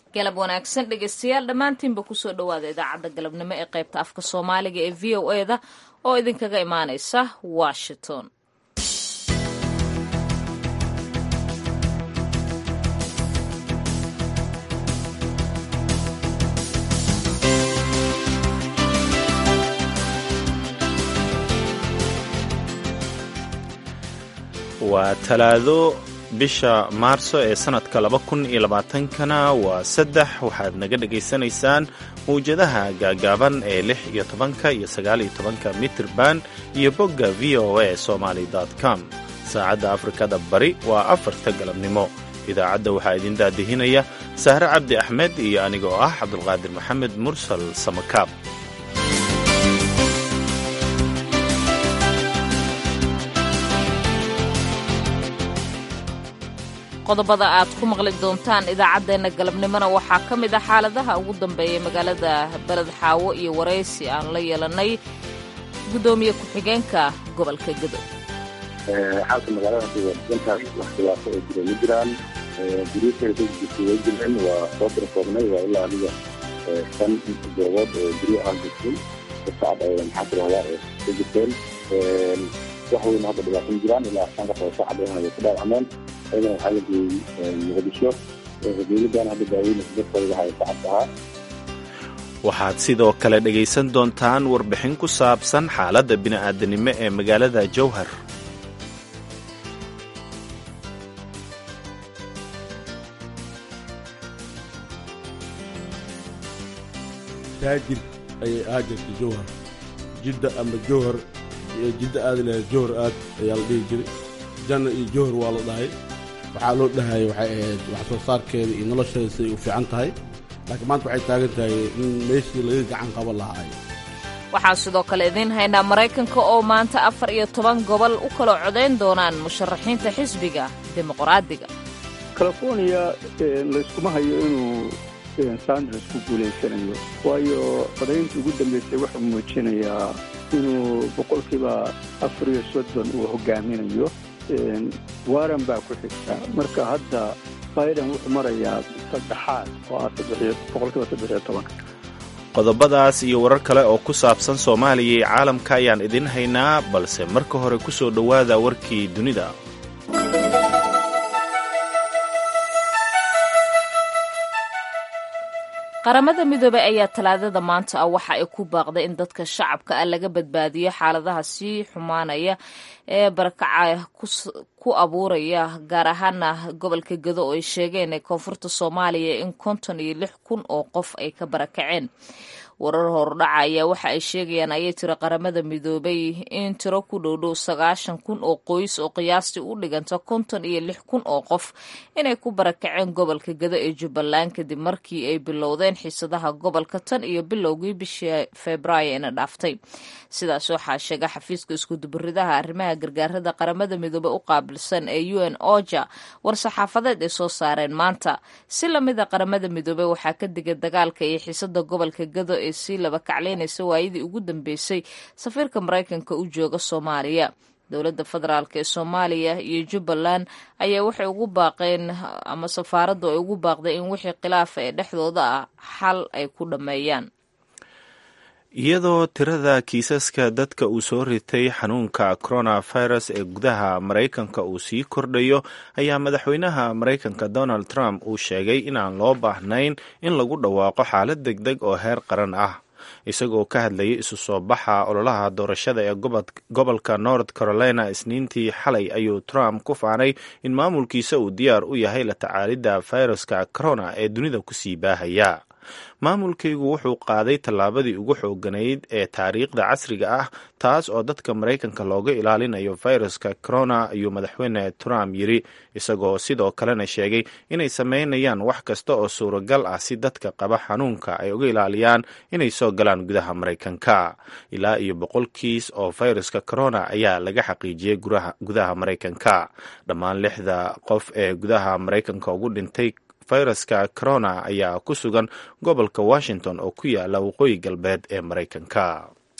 galab wanaagsan dhegeystayaal dhammaantiinba kusoo dhowaada idaacadda galabnimo ee qaybta afka soomaaliga ee v o e da oo idinkaga imaaneysa washington waa talaado bisha maarso ee sannadka laba kun iyo labaatankana waa saddex waxaad naga dhagaysanaysaan mawjadaha gaagaaban ee lix iyo tobanka iyo sagaal iyo tobanka mitirban iyo bogga v o a somaly com saacadda afrikada bari waa afarta galabnimo idaacadda waxaa idin daadihinaya sahre cabdi axmed iyo anigoo ah cabdulqaadir maxamed mursal samakaab qodobada aad ku maqli doontaan idaacaddeenna galabnimona waxaa ka mid ah xaaladaha ugu dambeeya magaalada beled xaawo iyo waraysi aan la yeelanay guddoomiye ku-xigeenka gobolka gedo xaalka magaalada hadda waa degan tahay wax khilaafo oo jira ma jiraan guryaheeda dadkiisa way jireen waa soo dirkoobnay waa ilaa adiga shan goobood oo guryo aan jirtin sacad ay maxaa tirahdaa ka jirteen wax weyn hadda dhibaato ma jiraan ilaa shan qof oo sacad ahna way ku dhaawacmeen ayadana waxaa la geeyey muqdisho dowladdan hadda daaweyn dadkooda haya sacad ahaa waxaad sidoo kale dhegaysan doontaan warbixin ku saabsan xaaladda bini'aadanimo ee magaalada jowhar taajir ayay ahaa jirtay jowhar jidda ama jowhar jidda aadi lahayd jowhar aad ayaa la dhihi jiray janna iyo jowhar waa la dhahay waxaa loo dhahayay waxay ahayd wax soo saarkeeda iyo nolosheeda siday u fiican tahay laakiin maanta waxay taagan tahay in meeshii laga gacan qaban lahaa waxaan sidoo kale idiin haynaa maraykanka oo maanta afar iyo toban gobol u kala codayn doonaan musharaxiinta xisbiga dimuqraadiga californiya layskuma hayo inuu sanders ku guulaysanayo waayo codaynta ugu dambaysay wuxuu muujinayaa inuu boqolkiiba afar iyo soddon uu hogaaminayo waran baa ku xigta marka hadda biden wuxuu marayaa saddexaad oo ah boqolkiiba saddex iyo tobanka qodobadaas iyo warar kale oo ku saabsan soomaaliya iyo caalamka ayaan idin haynaa balse marka hore ku soo dhowaada warkii dunida qaramada midoobey ayaa talaadada maanta ah waxa ay ku baaqday in dadka shacabka ah laga badbaadiyo xaaladaha sii xumaanaya ee barakaca ku abuuraya gaar ahaana gobolka gedo oo ay sheegeen ee koonfurta soomaaliya in konton iyo lix kun oo qof ay ka barakaceen warar hordhaca ayaa waxa ay sheegayaan ayay tiri qaramada midoobay in tiro ku dhowdhow sagaashan kun oo qoys oo qiyaastii u dhiganta konton iyo lix kun oo qof inay ku barakaceen gobolka gedo ee jubbaland kadib markii ay bilowdeen xiisadaha gobolka tan iyo bilowgii bishii febraayo ina dhaaftay sidaas waxaa sheega xafiiska iskuduburidaha arrimaha gargaarada qaramada midoobey u qaabilsan ee u n oja war-saxaafadeed ay soo saareen maanta si lamida qaramada midoobey waxaa ka digay dagaalka iyo xiisada gobolka gedo ee sii laba kacleynaysa waayadii ugu dambeysay safiirka maraykanka u jooga soomaaliya dowladda federaalk ee soomaaliya iyo jubbaland ayaa waxay ugu baaqeen ama safaaraddu ay ugu baaqday in wixii khilaafa ee dhexdooda ah xal ay ku dhammeeyaan iyadoo tirada kiisaska dadka uu soo ritay xanuunka coronavirus ee gudaha maraykanka uu sii kordhayo ayaa madaxweynaha maraykanka donald trump uu sheegay inaan loo baahnayn in lagu dhawaaqo xaalad deg deg oo heer qaran ah isagoo ka hadlayay isu soo baxa ololaha doorashada ee gobolka north carolina isniintii xalay ayuu trump ku faanay in maamulkiisa uu diyaar u yahay la tacaalidda fayraska corona ee dunida kusii baahaya maamulkaygu wuxuu qaaday tallaabadii ugu xooganayd ee taariikhda casriga ah taas oo dadka maraykanka looga ilaalinayo fayraska corona ayuu madaxweyne trump yiri isagoo sidoo kalena sheegay inay sameynayaan wax kasta oo suuragal ah si dadka qaba xanuunka ay uga ilaaliyaan inay soo galaan gudaha maraykanka ilaa iyo boqol kiis oo fayraska corona ayaa laga xaqiijiyey gudaha maraykanka dhammaan lixda qof ee gudaha maraykanka ugu dhintay fayraska corona ayaa ku sugan gobolka washington oo ku yaala waqooyi galbeed ee maraykanka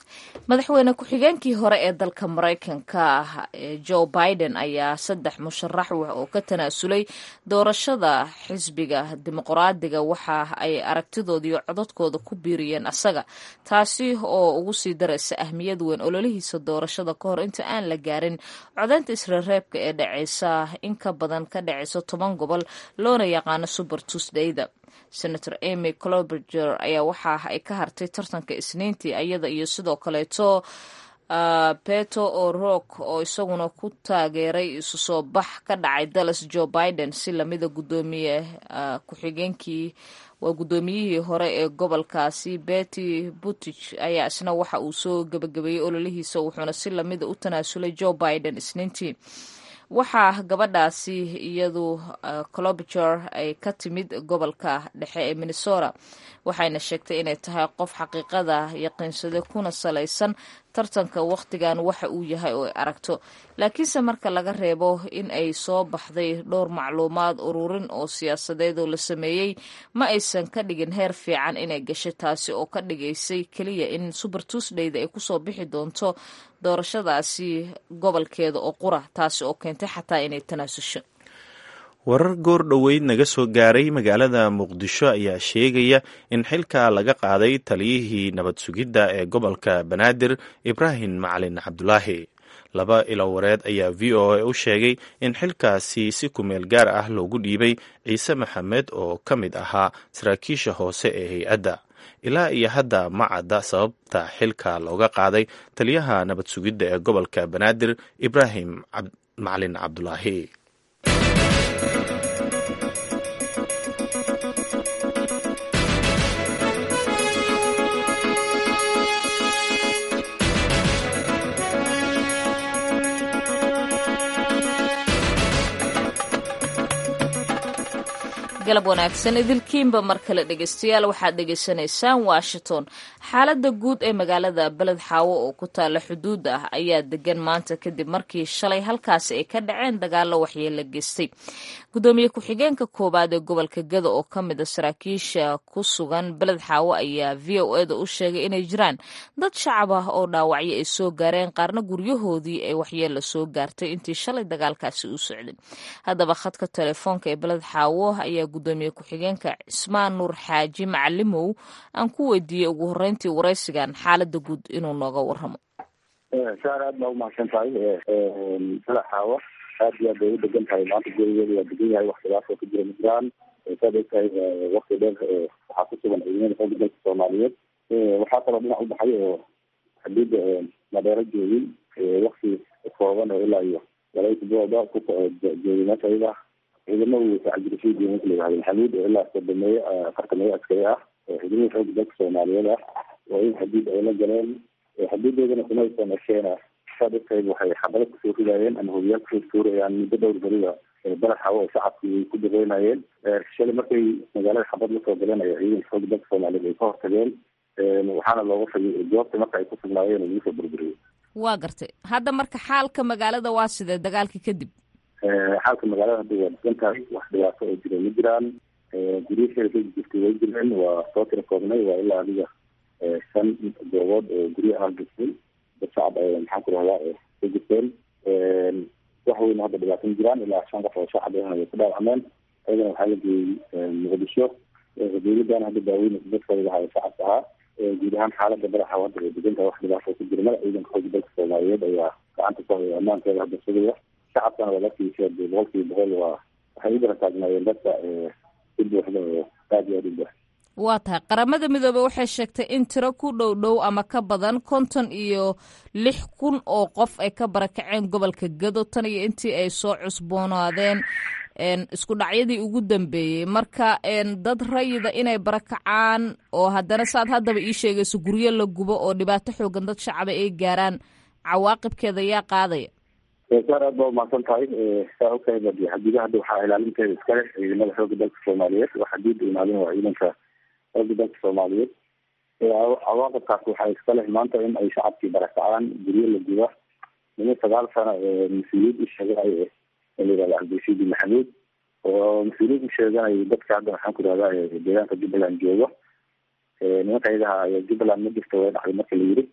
madaxweyne ku-xigeenkii hore ee dalka maraykanka joe biden ayaa saddex musharax oo ka tanaasulay doorashada xisbiga dimuqraadiga waxa ay aragtidooda iyo codadkooda ku biiriyeen asaga taasi oo ugu sii daraysa ahmiyad weyn ololihiisa doorashada ka hor inta aan la gaarin codaynta isreereebka ee dhaceysa in ka badan ka dhaceysa toban gobol loona yaqaano super tuesdayda senator amy cloberger ayaa waxa ay ka hartay tartanka isniintii iyada iyo sidoo kaleeto peto o'rock oo isaguna ku taageeray isu soo bax ka dhacay dallas joe biden si lamida gudoomiye ku-xigeenkii waa guddoomiyihii hore ee gobolkaasi betty buttig ayaa isna waxa uu soo gebagabeeyey ololihiisa wuxuuna si lamida u tanaasulay joe biden isniintii waxaa gabadhaasi iyadu clobiger ay ka timid gobolka dhexe ee minnesota waxayna sheegtay inay tahay qof xaqiiqada yaqiinsaday kuna salaysan tartanka wakhtigan waxa uu yahay oo ay aragto laakiinse marka laga reebo in ay soo baxday dhowr macluumaad ururin oo siyaasadeed oo la sameeyey ma aysan ka dhigin heer fiican inay gashay taasi oo ka dhigaysay keliya in super tuesdayda ay kusoo bixi doonto doorashadaasi gobolkeeda oo qura taasi oo keentay xataa inay tanaasusho warar goor dhoweyd naga soo gaaray magaalada muqdisho ayaa sheegaya in xilka laga qaaday taliyihii nabad sugidda ee gobolka banaadir ibraahim macalin cabdulaahi laba ilo wareed ayaa v o a u sheegay in xilkaasi si kumeel gaar ah loogu dhiibay ciise maxamed oo ka mid ahaa saraakiisha hoose ee hay-adda ilaa iyo hadda ma cadda sababta xilka looga qaaday taliyaha nabad sugidda ee gobolka banaadir ibraahim macalin cabdulaahi galab wanaagsan idilkiinba mar kale dhegeystayaal waxaad dhegeysanaysaan washington xaaladda guud ee magaalada beled xaawo oo ku taalla xuduud ah ayaa degan maanta kadib markii shalay halkaasi ay ka dhaceen dagaallo waxyeella geystay gudoomiye ku-xigeenka koowaad ee gobolka gada oo ka mid a saraakiisha ku sugan beled xaawo ayaa v o eda u sheegay inay jiraan dad shacab ah oo dhaawacyo ay soo gaareen qaarna guryahoodii ay waxyeella soo gaartay intii shalay dagaalkaasi u socday haddaba khadka telefoonka ee beled xaawo ayaa gudoomiye ku-xigeenka cismaan nuur xaaji macalimow aan ku weydiiyey ugu horreyntii waraysigan xaaladda guud inuu nooga warramo saar aad baa umahadsan tahay beled xaawo aad iyo aad bay u degan tahay maanta gurigeeda waa degan yahay wax khilaaf oo ka jira majiraan saad og tahay wakti dheer waxaa ku sugan ciidamada xooga dalka soomaaliyeed waxaa kaloo dhinac u baxay oo xadiida madheero joogin wakti kooban oo ilaa iyo laba todobada ku joogay meesha ayada ciidamadu tacjirashadii marka la yihahdo maxamuud oo ilaa sodomeeye afartameeye askari ah ciidamada xooga dalka soomaaliyeed ah waa in xadiid ay la galeen xadiidoodana kumaysan esheena saad ogtahay waxay xabalo kusoo ridaayeen ama hobiyaal kusoo tuurayaan muddo dhowr beriba beled xawo oo shacabkii ku dareynayeen shalay markay magaalada xabad lasoo galanaya ciidanka xooga dalka soomaaliyeed ay ka hortageen waxaana looga fagay goobta marka ay ku sugnaayeen oo lagu soo burburiyey waa gartay hadda marka xaalka magaalada waa sidee dagaalka kadib xaalka magaalada hadda waa degan tahay wax dhibaato oo jira ma jiraan guryaheeda ka jirtay way jireen waa soo tira koobnay waa ilaa adiga shan goobood oo guryo ah jirtay dad shacab maxaan ku rahdaa ka jirteen wax weyna hadda dhibaato ma jiraan ilaa shan qof oo shacab ahna way ku dhaawacmeen ayadana waxaa la geeyey muqdisho dowladana hadda daaweynaysa dadkooda lahaa shacabka ahaa guud ahaan xaalada badaxa hadda way degan tahay wax dhibaato ku jira mada ciidanka xooga dalka soomaaliyeed ayaa gacanta ku haya ammaankeeda hadda sugaya shacabkana waa lakiisa boqolkiiba boqol waa waxay u dara taagnaayeen dadka si buuxda oo aad iyo aad u buuxda waa tahay qaramada midoobey waxay sheegtay in tiro ku dhow dhow ama ka badan konton iyo lix kun oo qof ay ka barakaceen gobolka gado tan iyo intii ay soo cusboonaadeen isku dhacyadii ugu dambeeyey marka dad rayida inay barakacaan oo haddana saad haddaba ii sheegayso guryo la gubo oo dhibaato xoogan dad shacaba ay gaaraan cawaaqibkeeda yaa qaadaya saar aad baa umahadsan tahay saa ogtahay badi xadiida hadda waxaa ilaalinteeda iskale ciidamada xooga dalka soomaaliyeed wax xadiida ilaalin waa ciidanka xooga dalka soomaaliyeed cawaaqibkaas waxaa iska leh maanta in ay shacabkii barakacaan guryo la guba niman sagaal sano mas-uuliyiid u sheegay layihahda cabdirashiidi maxamuud oo mas-uuliyiid u sheeganay dadka hadda waxaan ku rahdaa deegaanka jubbaland joogo nimanka ayadaha jubbaland ma jirta way dhacday marka la yiri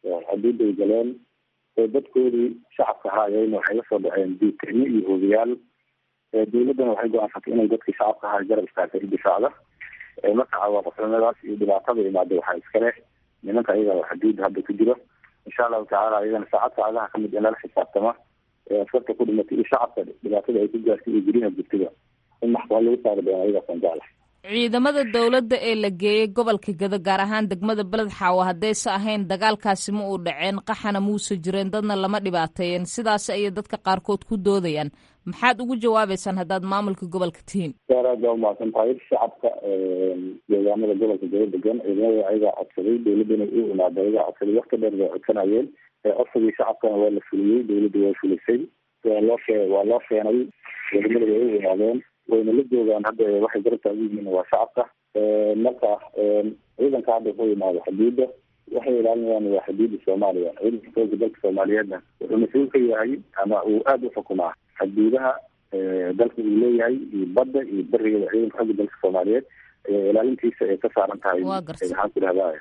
xaduuday galeen dadkoodii shacabka ahaayeen waxay la soo dhaceen diitanyo iyo hoogayaal dawladdana waxay go-aansatay inay dadkii shacabka ahaa garab istaagtay difaacda marka cawaaqibnimadaas iyo dhibaatada imaada waxaa iskale nimanka ayaga xaduudda hadda ku jiro insha allahu tacala ayagana saacad saacadaha kamid in lala xisaabtama askarta ku dhimatay iyo shacabka dhibaatada ay ku gaartay iyo guryaha jirtida in maxkamad lagu saari doona ayagaasaan jeclahay ciidamada dowladda ee la geeyey gobolka gado gaar ahaan degmada beled xaawo haddayse ahayn dagaalkaasi ma uu dhaceen qaxana muuse jireen dadna lama dhibaateeyeen sidaas ayay dadka qaarkood ku doodayaan maxaad ugu jawaabeysaan haddaad maamulka gobolka tihiin gaar aad baa umahadsan tahay shacabka deegaamada gobolka gado degan ciidamada ayagaa codsaday dawladdana u imaada ayagaa codsaday wakti dheer bay codsanayeen codsigii shacabkana waa la fuliyey dawladda waa fulisay waa loo shee waa loo keenay ciidamada way u imaadeen wayna la joogaan hadda waxay garab taagan yihiin waa shacabka marka ciidanka hadda ku imaado xuduudda waxay ilaalinayaan waa xuduudda soomaaliya ciidanka xooga dalka soomaaliyeedna wuxuu mas-uul ka yahay ama uu aada u xukumaa xuduudaha dalka uu leeyahay iyo badda iyo beriga ciidanka xooga dalka soomaaliyeed ilaalintiisa ay ka saaran tahay maxaan ku dhahdaa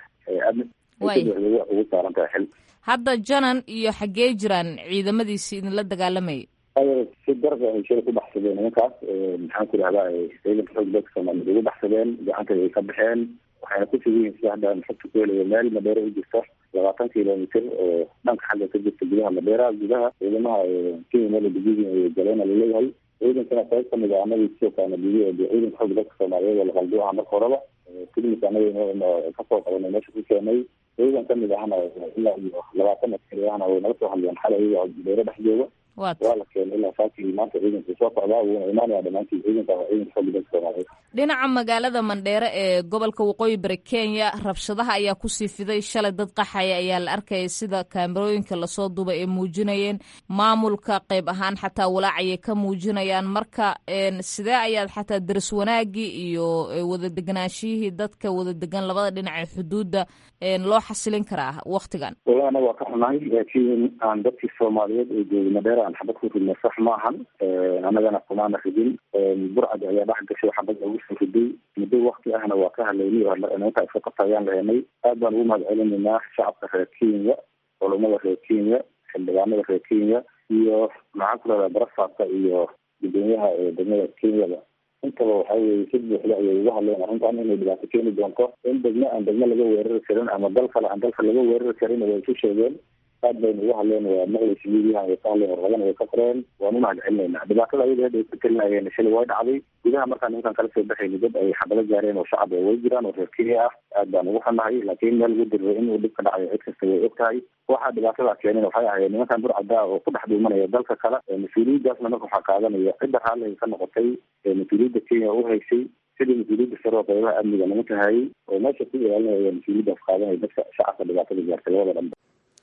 ugu saaran tahay xil hadda janan iyo xaggee jiraan ciidamadiisi idinla dagaalamayay si darba ay shala ku baxsadeen nimankaas maxaan ku dhahdaa ciidanka xoog dalka soomaaliyeed ugu baxsadeen gacanta ay ka baxeen waxayna ku sugan yihin sida hadda xogta ku helaya meel madeero u jirta labaatan kilomitr oo dhanka xagga ka jirta gudaha madeera gudaha ciidamaha kenya meel dugudi ay galeen laleeyahay ciidankana qayb kamid a anagii sidoo kale nadiiyo de ciidanka xoog dalka soomaaliyeed oo laqaldu aha marka horeba klinik anaga kasoo qabanay meesha ku keenay ciidan kamid ahna ilaa iyo labaatan askari ahna way naga soo hadleen xalay iyaga madeero dhex jooga waa la keenay ilaa saakii maanta ciidanka soo socdaa wuuna imaanaya dhamaantii ciidanka waa ciidanka xooga dalka soomaaliyeed dhinaca magaalada mandheere ee gobolka waqooyi bari kenya rabshadaha ayaa kusii fiday shalay dad qaxaya ayaa la arkayay sida kaamerooyinka lasoo duubay ay muujinayeen maamulka qayb ahaan xataa walaacayay ka muujinayaan marka sidee ayaad xataa daris wanaagii iyo wada deganaashiyihii dadka wada degan labada dhinac ee xuduudda loo xasilin karaa waktigan wala anaga waa ka xunahay laakiin aan dadkii soomaaliyeed ee joogay madheere aan xabad ku ridnay sax ma ahan annagana kumaana ridin burcad ayaa dhex gashay xabad ugu soo riday muddo wakti ahna waa ka hadlaynay oo nimanka iska qabtayaan lahenay aad baan ugu mahad celinaynaa shacabka reer kenya culamada reer kenya xildhibaanada reer kenya iyo maxaan ku rahdaa barafaadka iyo gudoomiyaha degmada kenyada intaba waxa weye si buuxda ayay uga hadleen arrintan inay dhibaato keeni doonto in degme aan degme laga weerari karin ama dal kale aan dalka laga weerari karin way isu sheegeen aad baynu uga hadleen waa maqlaysa midiyahan way ka hadleen warqadana way ka qoreen waan umahad celinayna dhibaatada ayada hadda ay ku telinayeen shalay way dhacday gudaha markaan nimankan kala soo baxayni dad ay xabalo gaareen oo shacab way jiraan oo reer kenya ah aad baan ugu xunnahay laakiin meel lagu diriray inuu dhib ka dhacayo cid kasta way og tahay waxaa dhibaatada keeneen waxay ahayd nimankan burcada oo ku dhex dhuumanaya dalka kale mas-uuliyaddaasna marka waxaa qaadanaya cidda raalliga ka noqotay mas-uuliyadda kenya u haysay sidii mas-uuliyadda sare oo qaybaha amniga nimanka hayay oo meesha ku ilaalinaya mas-uuliyaddaas qaadanaya dadka shacabka dhibaatada gaartay labada dhanba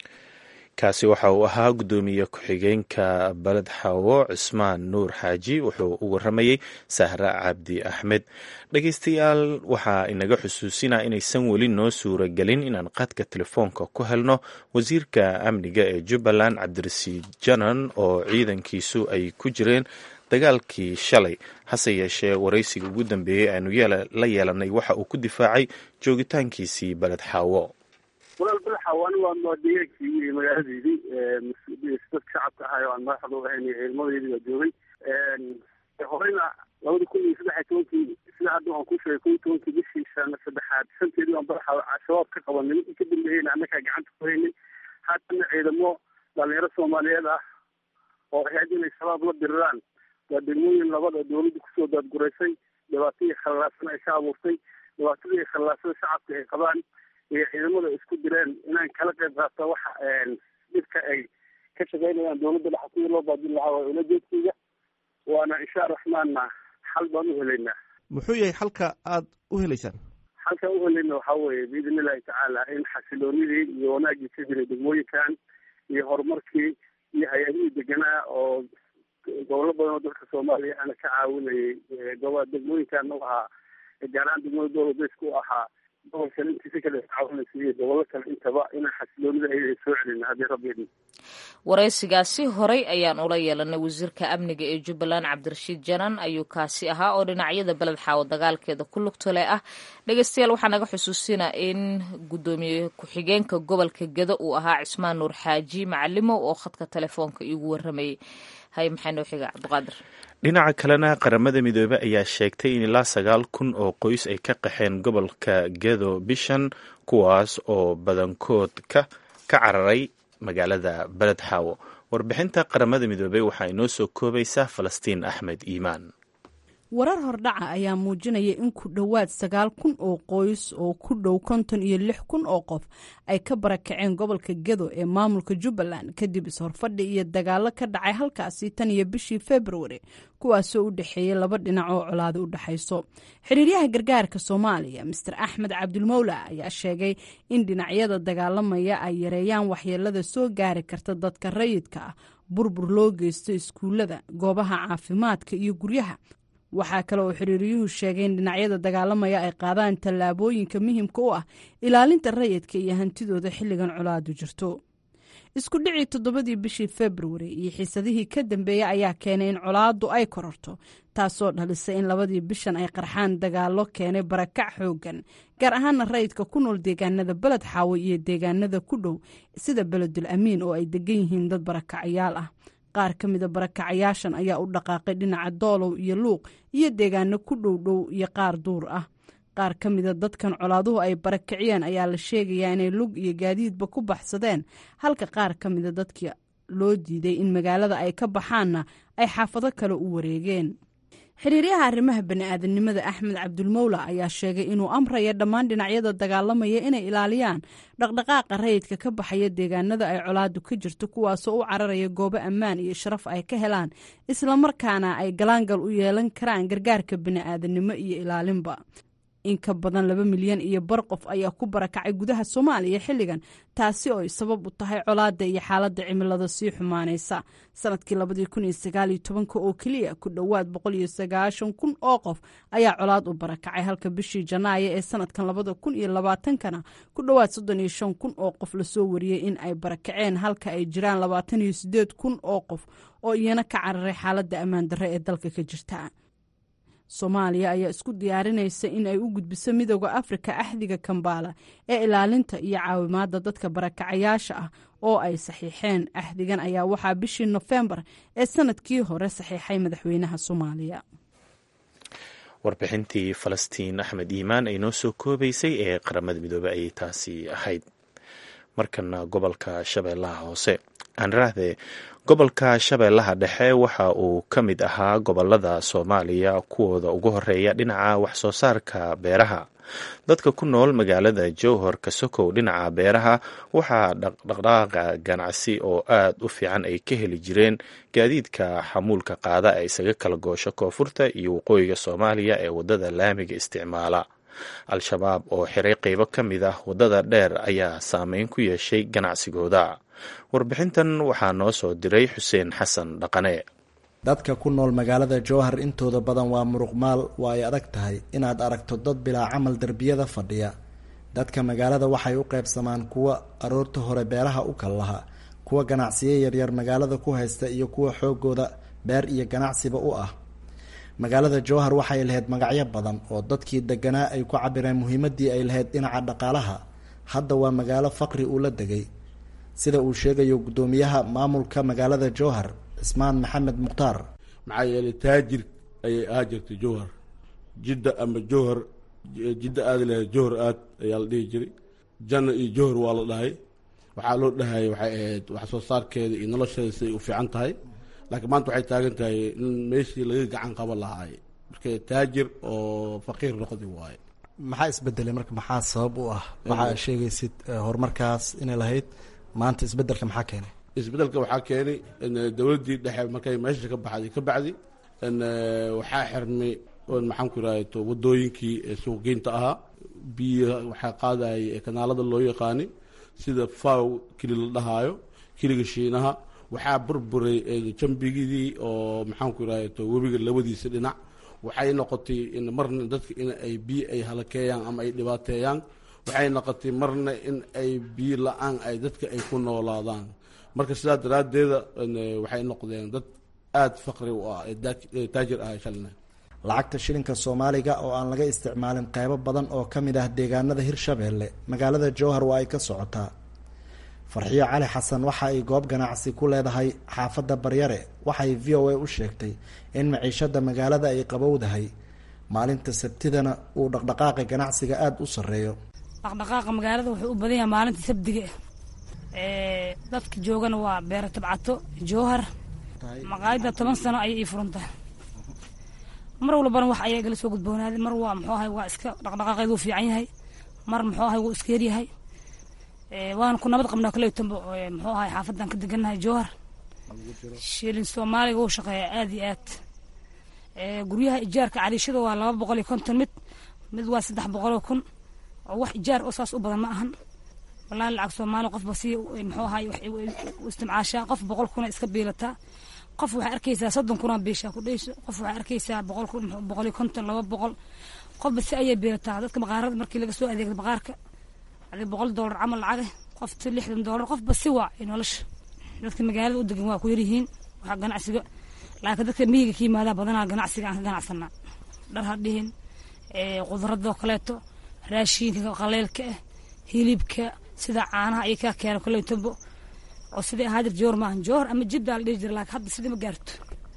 kaasi waxa uu ahaa guddoomiye ku-xigeenka baled xawo cismaan nuur xaaji wuxuu u waramayey sahra cabdi axmed dhegeystayaal waxaa inaga xusuusinaa inaysan weli noo suura gelin inaan qadka telefoonka ku helno wasiirka amniga ee jubbaland cabdirasiid janan oo ciidankiisu ay ku jireen dagaalkii shalay hase yeeshee waraysiga ugu dambeeyey aanu la yeelanay waxa uu ku difaacay joogitaankiisii baled xaawo walaal balaxawaani waa muwaadiyeenkii iyo magaaladeydii dadka shacabka ahay oo aan madaxda u ahayn ciidamadeydii waa joogay horeyna labada kun iyo saddex iyo tobankii sida hadda waan ku sheegay kun iyo tobankii bishii sana saddexaad shanteedii waan balaxa shabaab ka qabanay ninkii ka dambeeyeyna annagaa gacanta ku haynay haddana ciidamo dhalinyaro soomaaliyeed ah oo ahayd inay shabaab la diriraan waa degmooyin labada dawladda kusoo daadguraysay dhibaatadii khallaasan ay ka abuurtay dhibaatadii khallaasada shacabka ay qabaan iyo ciidamada isku direen inaan kala qayb qaato waxa dhibka ay ka shaqaynayaan dawladda dhexa sidii loo baadin lahaa waa ula jeedkeyga waana insha araxmaanna xal baan u helaynaa muxuu yahay xalka aada u helaysaan xalkaan u helayna waxaa weeye biidn illahi tacaala in xasiloonidii iyo wanaagii ka jiray degmooyinkan iyo horumarkii iyo hay-adihii deganaa oo gobollo badan oo dalka soomaaliya ana ka caawinayay goba degmooyinkan u ahaa gaaraan degmada dowla beysku ahaa gobolka intiisa kale caawinaysa iyo gobollo kale intaba inaan xasiloonida ay soo celin haddii rabbi idin waraysigaasi horay ayaan ula yeelanay wasiirka amniga ee jubbaland cabdirashiid janan ayuu kaasi ahaa oo dhinacyada beled xaawo dagaalkeeda ku lugtole ah dhegeystayaal waxaa naga xusuusinaa in guddoomiye ku-xigeenka gobolka gedo uu ahaa cismaan nuur xaaji macalimow oo khadka telefoonka iigu waramayay hay maxay noo xiga cabdiqaadir dhinaca kalena qaramada midoobey ayaa sheegtay in ilaa sagaal kun oo qoys ay ka qaxeen gobolka gedo bishan kuwaas oo badankood ka ka cararay magaalada beled xaawo warbixinta qaramada midoobey waxaa inoo soo koobaysaa falastiin axmed iimaan warar hordhaca ayaa muujinaya in ku dhowaad sagaal kun oo qoys oo ku dhow konton iyo lix kun oo qof ay ka barakaceen gobolka gedo ee maamulka jubbaland kadib is-horfadhi iyo dagaalo ka dhacay halkaasi tan iyo bishii februari kuwaasoo u dhexeeyay laba dhinac oo colaado u dhexayso xiriiryaha gargaarka soomaaliya master axmed cabdulmowla ayaa sheegay in dhinacyada dagaalamaya ay yareeyaan waxyeelada soo gaari karta dadka rayidka ah burbur loo geysto iskuullada goobaha caafimaadka iyo guryaha waxaa kale oo xiriiriyuhu sheegay in dhinacyada dagaalamaya ay qaadaan tallaabooyinka muhiimka u ah ilaalinta rayidka iyo hantidooda xilligan colaadu jirto isku dhicii toddobadii bishii februari iyo xiisadihii ka dambeeya ayaa keenay in colaadu ay kororto taasoo dhalisay in labadii bishan ay qarxaan dagaalo keenay barakac xoogan gaar ahaana rayidka ku nool deegaanada beled xaawo iyo deegaanada ku dhow sida beledul amiin oo ay degan yihiin dad barakacayaal ah qaar ka mida barakacayaashan ayaa u dhaqaaqay dhinaca doolow iyo luuq iyo deegaano ku dhow dhow iyo qaar duur ah qaar ka mida dadkan colaaduhu ay barakiciyeen ayaa la sheegayaa inay lug iyo gaadiidba ku baxsadeen halka qaar ka mida dadkii loo diiday in magaalada ay ka baxaanna ay xaafado kale u wareegeen xiriiryaha arrimaha bani'aadanimada axmed cabdulmowla ayaa sheegay inuu amraya dhammaan dhinacyada dagaalamaya inay ilaaliyaan dhaqdhaqaaqa rayidka ka baxaya deegaanada ay colaadu ka jirto kuwaasoo u cararaya goobo ammaan iyo sharaf ay ka helaan islamarkaana ay galaangal u yeelan karaan gargaarka bani'aadanimo iyo ilaalinba in ka badan laba milyan iyo bar qof ayaa ku barakacay gudaha soomaaliya xilligan taasi oo ay sabab u tahay colaada iyo xaaladda cimilada sii xumaanaysa sanadkii labadii kun iyo sagaal iyo tobanka oo keliya ku dhowaad boqol iyo sagaashan kun oo qof ayaa colaad u barakacay halka bishii janaayo ee sanadkan labada kun iyo labaatankana ku dhowaad soddon iyo shan kun oo qof lasoo wariyey in ay barakaceen halka ay jiraan labaatan iyo sideed kun oo qof oo iyana ka cararay xaaladda ammaan darre ee dalka ka jirta soomaaliya ayaa isku diyaarinaysa in ay u gudbiso midooda afrika axdiga kambaala ee ilaalinta iyo caawimaadda dadka barakacayaasha ah oo ay saxiixeen axdigan ayaa waxaa bishii nofembar ee sanadkii hore saxiixay madaxweynaha soomaaliya warbixintii falastiin axmed iimaan ay noo soo koobaysay ee qaramada midoobey ayay taasi ahayd markana gobolka shabeellaha hoose aanraahdee gobolka shabeellaha dhexe waxa uu ka mid ahaa gobolada soomaaliya kuwooda ugu horeeya dhinaca waxsoo saarka beeraha dadka ku nool magaalada jowhor kasokow dhinaca beeraha waxaa dhaqdhaqaaqa ganacsi oo aad u fiican ay ka heli jireen gaadiidka xamuulka qaada ee isaga kala goosho koonfurta iyo waqooyiga soomaaliya ee wadada laamiga isticmaala al-shabaab oo xiray qeybo ka mid ah waddada dheer ayaa saameyn ku yeeshay ganacsigooda warbixintan waxaa noo soo diray xuseen xasan dhaqane dadka ku nool magaalada jowhar intooda badan waa muruqmaal waa ay adag tahay inaad aragto dad bilaa camal derbiyada fadhiya dadka magaalada waxay u qaybsamaan kuwa aroorta hore beeraha u kal laha kuwa ganacsiyo yaryar magaalada ku haysta iyo kuwa xoogooda beer iyo ganacsiba u ah magaalada jowhar waxay lahayd magacyo badan oo dadkii deganaa ay ku cabireen muhiimadii ay lahayd dhinaca dhaqaalaha hadda waa magaalo faqri uu la degay sida uu sheegayo guddoomiyaha maamulka magaalada jowhar cismaan maxamed mukhtaar maxaa yeelay taajir ayay ahaa jirtay jowhar jidda ama jowhar jidda aada lahayd jowhar aad ayaa la dhihi jiray janna iyo jowhar waa la dhahay waxaa loo dhahayay waxay ahayd wax soo saarkeeda iyo nolosheeda siday u fiican tahay laakiin maanta waxay taagan tahay in meeshii laga gacan qaban lahaay marka taajir oo faqiir noqdi waaye maxaa isbedelay marka maxaa sabab u ah waxaa sheegaysid horumarkaas inay lahayd maanta isbedelka maxaa keenay isbedelka waxaa keenay dowladdii dhexe markay meesha ka baxday ka bacdi waxaa xirmay maxaan ku iraahdo wadooyinkii suuqgeynta ahaa biyo waxaa qaadayay kanaalada loo yaqaani sida faw keli la dhahaayo keliga shiinaha waxaa burburay jambigidii oo maxaan ku iraahdo webiga labadiisa dhinac waxay noqotay in marna dadka in ay biyo ay halakeeyaan ama ay dhibaateeyaan waxay noqotay marna in ay biyo la-aan ay dadka ay ku noolaadaan marka sidaa daraaddeeda waxay noqdeen dad aada faqri u ah ee taajir ah shalina lacagta shilinka soomaaliga oo aan laga isticmaalin qeybo badan oo ka mid ah deegaanada hirshabeelle magaalada jowhar waa ay ka socotaa farxiyo cali xasan waxa ay goob ganacsi ku leedahay xaafadda baryare waxay v o a u sheegtay in maciishada magaalada ay qabowdahay maalinta sabtidana uu dhaqdhaqaaqa ganacsiga aada u sarreeyo dhaqdhaqaaqa magaalada wuxuu u badan yahay maalinta sabdiga dadka joogana waa beero tabcato jowhar maqaayadda toban sano ayay ii furan tahay mar walbana wax ayaa igala soo gudboonaaday mar waa muxuu ahay waa iska dhaqdhaqaaqeedu u fiican yahay mar muxuu ahay wuu iska yaryahay waana ku nabad qabnaa kaleytanba muxuu ahay xaafadan ka degannahay jowhar shilin soomaaliga wuu shaqeeyaa aada iyo aad guryaha ijaarka cariishada waa laba boqol iyo konton mid mid waa saddex boqoloo kun oo wax ijaar oo saas u badan ma ahan wallaahi lacag soomaali qofba si muxuu ahay u istimcaashaa qof boqol kuna iska biilataa qof waxaa arkaysaa soddon kunaa biishaa ku dhayso qof waxaa arkaysaa boqol kun boqol iyo konton laba boqol qofba si ayay biilataa dadka maqaarada markii laga soo adeegda maqaarka adi boqol doolar camal lacage qofta lixdan doolar qofba si waa nolosha dadka magaalada u degan waa ku yaryihiin waxaa ganacsiga laakiin dadka miyiga ka yimaadaa badanaa ganacsiga aan ka ganacsanaa dhar ha dhihin khudradoo kaleeto raashiinka qaleelka ah hilibka sida caanaha iyo kaa keena koleytobo oo sidai ahaadir joor maahan joor ama jibdaa la dhihi jira laakiin hadda sidii ma gaarto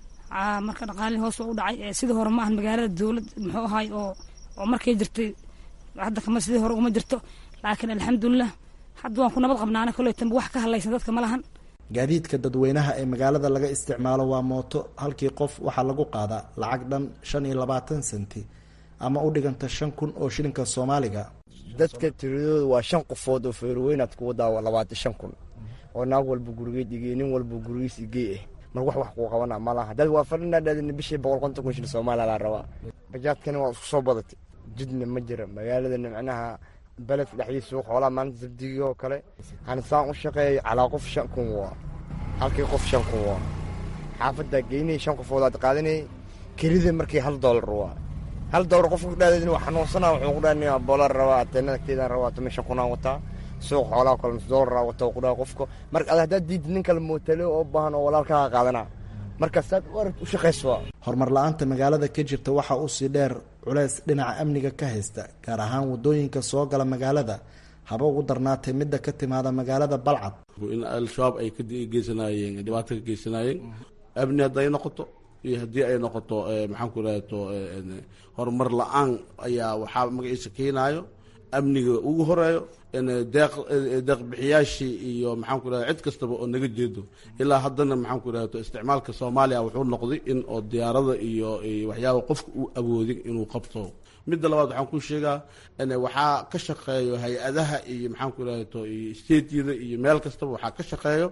marka dhaqaalihii hoos waa u dhacay sidii hore maahan magaalada dowlad muxuu ahay oo oo markay jirtay hadda kama sidii hore uma jirto laakiin alxamdulilah hadda waan ku nabad qabnaana koleytanba wax ka hadlaysan dadka ma lahan gaadiidka dadweynaha ee magaalada laga isticmaalo waa mooto halkii qof waxaa lagu qaadaa lacag dhan shan iyo labaatan senti ama u dhiganta shan kun oo shilinka soomaaliga dadka tiradooda waa shan qofood oo feerweynaad ku wadaa labaatan shan kun oo naag walba gurigeed igey nin walba gurigiis igey ah mar wax wax kuu qabana malaha dad waa fadhinadhaadina bishii boqol konton kun shilin soomaaliya laa rabaa bajaadkana waa isku soo badatay jidna ma jira magaaladana macnaha beledka dhexdiisa suuq xoolaha maalinta sabdigii oo kale hanisaan u shaqeeya calaa qof shan kun waa halkii qof shan kun waa xaafaddaa geynay shan qofoodaad qaadanayay kelida markii hal doolar waa hal doolar qofka kudhaadeen waa xanuunsanaa wuxuu kudhaanaya boolar rabaa ateenada agteedaan rabaa tuma shan kunaan wataa suuq xoolaha kale nus doolar wataa kudhaa qofka marka ad haddaad diid nin kale mootale oo baahan oo walaalkaa qaadanaa markaasaad u aragt u shaqayso horumar la-aanta magaalada ka jirta waxaa usii dheer culeys dhinaca amniga ka haysta gaar ahaan wadooyinka soo gala magaalada haba ugu darnaatay midda ka timaada magaalada balcad in al-shabaab ay ka geysanaayeen dhibaato ka geysanaayeen amni hadday noqoto iyo haddii ay noqoto maxaan ku rahto horumar la-aan ayaa waxaa magaciisa keenaayo amniga ugu horeeyo deeq deeqbixiyaashii iyo maxaan ku rahda cid kastaba oo naga jeedo ilaa haddana maxaan ku rahto isticmaalka soomaaliya wuxuu noqday in oo diyaarada iyo waxyaaba qofka uu awoodin inuu qabto midda labaad waxaan ku sheegaa waxaa ka shaqeeyo hay-adaha iyo maxaan ku rahto iyo stateyada iyo meel kastaba waxaa ka shaqeeyo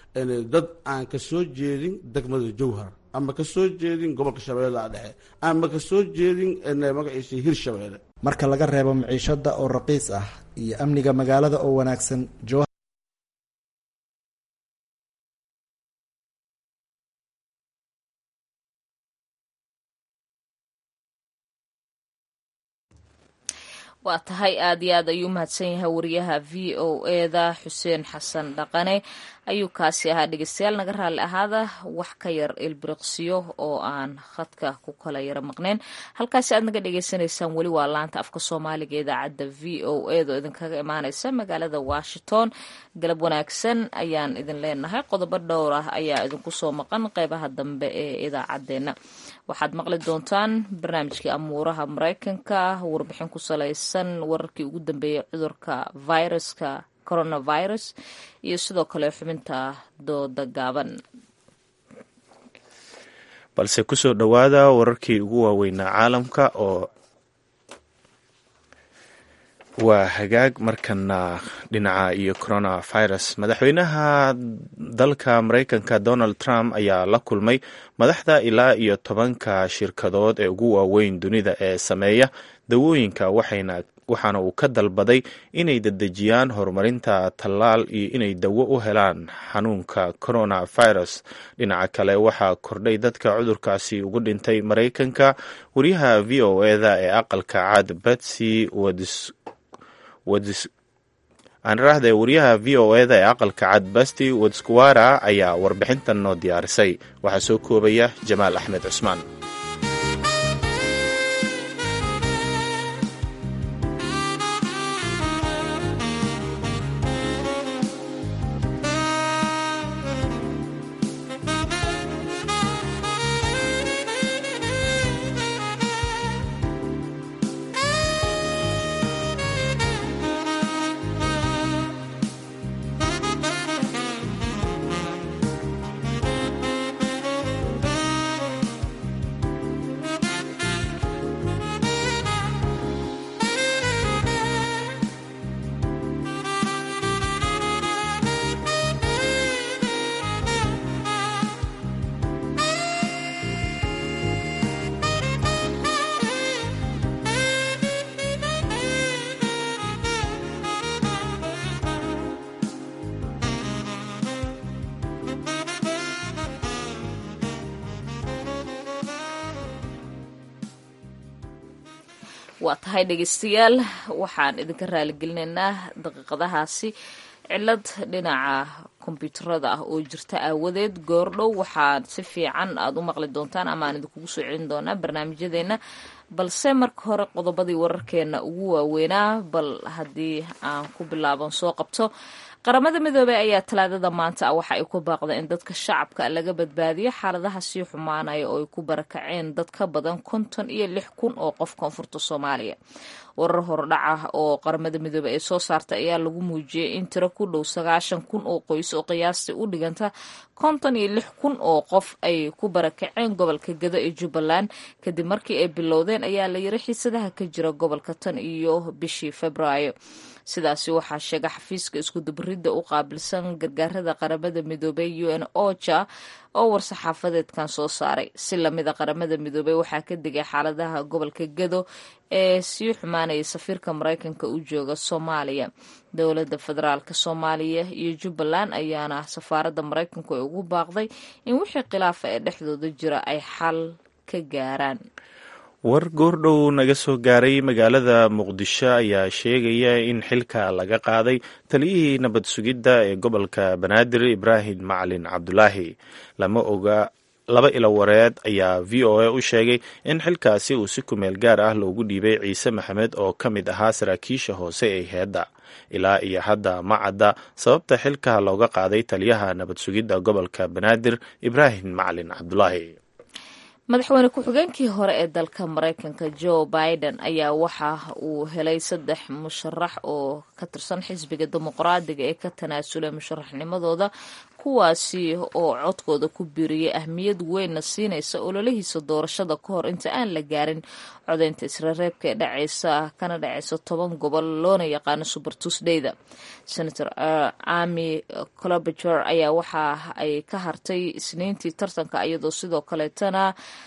dad aan ka soo jeedin degmada jowhar ama ka soo jeedin gobolka shabeellaha dhexe ama ka soo jeedin magaciisa hirshabeelle marka laga reebo maciishada oo raqiis ah iyo amniga magaalada oo wanaagsan jowhar waa tahay aada iyo aad ayuu mahadsan yahay wariyaha v o eda xuseen xasan dhaqane ayuu kaasi ahaa dhegeystayaal naga raalli ahaada wax ka yar ilbiriqsiyo oo aan khadka ku kala yaro maqneen halkaasi aad naga dhagaysanaysaan weli waa laanta afka soomaaliga idaacadda v o eda oo idinkaga imaaneysa magaalada washington galab wanaagsan ayaan idin leenahay qodobo dhowr ah ayaa idinku soo maqan qeybaha dambe ee idaacadeena waxaad maqli doontaan barnaamijkii amuuraha mareykanka warbixin ku salaysan wararkii ugu dambeeyay cudurka viruska coronavirus iyo sidoo kale xubinta dooda gaaban balse kusoo dhowaada wararkii ugu waaweynaa caalamka oo waa hagaag markana dhinaca iyo coronavirus madaxweynaha dalka mareykanka donald trump ayaa la kulmay madaxda ilaa iyo tobanka shirkadood ee ugu waaweyn dunida ee sameeya dawooyinka waxayna waxaana uu ka dalbaday inay dedejiyaan horumarinta tallaal iyo inay dawo u helaan xanuunka coronavirus dhinaca kale waxaa kordhay dadka cudurkaasi ugu dhintay maraykanka wariyaha v o eda ee aqalka cad betsy aaniraahde wariyaha v o eda ee aqalka cad basti wadskuwara ayaa warbixintan noo diyaarisay waxaa soo koobaya jamaal axmed cusmaan waa tahay dhegeystayaal waxaan idinka raaligelinaynaa daqiiqadahaasi cilad dhinaca kombyuutarada ah oo jirta aawadeed goordhow waxaad si fiican aada u maqli doontaan ama aan idinkugu soo celin doonaa barnaamijyadeena balse marka hore qodobadii wararkeena ugu waaweynaa bal haddii aan ku bilaaban soo qabto qaramada midoobey ayaa talaadada maanta ah waxa ay ku baaqda in dadka shacabka laga badbaadiyo xaaladaha sii xumaanaya oo ay ku barakaceen dad ka badan konton iyo lix kun oo qof koonfurta soomaaliya warar hordhaca oo qaramada midoobey ay soo saartay ayaa lagu muujiyey in tiro ku dhow sagaashan kun oo qoys oo qiyaastii u dhiganta konton iyo lix kun oo qof ay ku barakaceen gobolka gado ee jubbaland kadib markii ay bilowdeen ayaa la yiri xiisadaha ka jira gobolka tan iyo bishii februaayo sidaasi waxaa sheega xafiiska iskudubaridda u qaabilsan gargaarada qaramada midoobey u n oja oo war-saxaafadeedkan soo saaray si lamida qaramada midoobey waxaa ka digay xaaladaha gobolka gado ee sii xumaanaya safiirka maraykanka u jooga soomaaliya dowladda federaalk soomaaliya iyo jubbaland ayaana safaaradda maraykanku ay ugu baaqday in wixii khilaafa ee dhexdooda jira ay xal ka gaaraan war goordhow naga soo gaaray magaalada muqdisho ayaa sheegaya in xilka laga qaaday taliyihii nabad sugidda ee gobolka banaadir ibraahim macalin cabdulaahi lama oga laba ilo wareed ayaa v o a u sheegay in xilkaasi uu si kumeel gaar ah loogu dhiibay ciise maxamed oo ka mid ahaa saraakiisha hoose ee heedda ilaa iyo hadda ma cadda sababta xilka looga qaaday taliyaha nabad sugidda gobolka banaadir ibraahim macalin cabdulaahi madaxweyne ku-xigeenkii hore ee dalka maraykanka joe biden ayaa waxa uu helay saddex musharax oo ka tirsan xisbiga dimuqraadiga ee ka tanaasulay musharaxnimadooda kuwaasi oo codkooda ku biiriyay ahmiyad weynna siinaysa ololihiisa doorashada ka hor inta aan la gaarin codaynta israreebka ee dhacaysa kana dhacaysa toban gobol loona yaqaano super tuesdayda senator ami clobager ayaa waxa ay ka hartay isniintii tartanka iyadoo sidoo kaleetana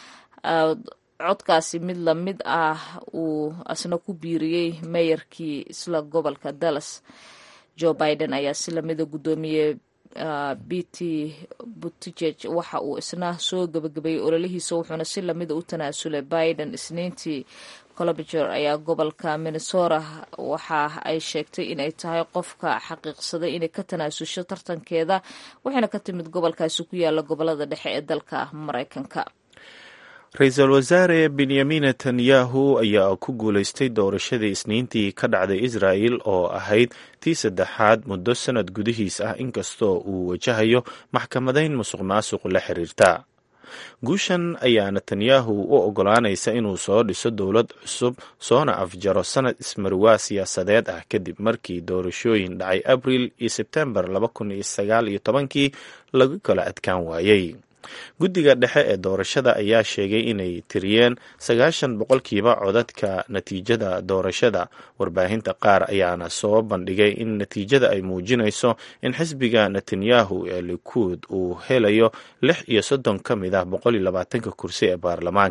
codkaasi mid lamid ah uu asna ku biiriyey meeyarkii isla gobolka dallas joe biden ayaa si lamida guddoomiyey bt buttigeg waxa uu isna soo gabagabeeyey ololihiisa wuxuuna si lamida u tanaasulay biden isniintii colobager ayaa gobolka minnesota waxa ay sheegtay inay tahay qofka xaqiiqsaday inay ka tanaasusho tartankeeda waxayna ka timid gobolkaasi ku yaala gobolada dhexe ee dalka maraykanka ra-iisul wasaare benyamin netanyahu ayaa ku guulaystay doorashadii isniintii ka dhacday israel oo ahayd tii saddexaad muddo sanad gudihiis ah inkastoo uu wajahayo maxkamadayn musuq maasuq la xiriirta guushan ayaa netanyahu u ogolaanaysa inuu soo dhiso dowlad cusub soona afjaro sanad ismarwaa siyaasadeed ah kadib markii doorashooyin dhacay abril iyo sebtembar laba kun iyo sagaal iyo tobankii lagu kala adkaan waayey guddiga dhexe ee doorashada ayaa sheegay inay tiriyeen sagaashan boqolkiiba codadka natiijada doorashada warbaahinta qaar ayaana soo bandhigay in natiijada ay muujinayso in xisbiga netanyahu ee likuud uu helayo lix iyo soddon ka mid ah boqol iyo labaatanka kursi ee baarlamaanka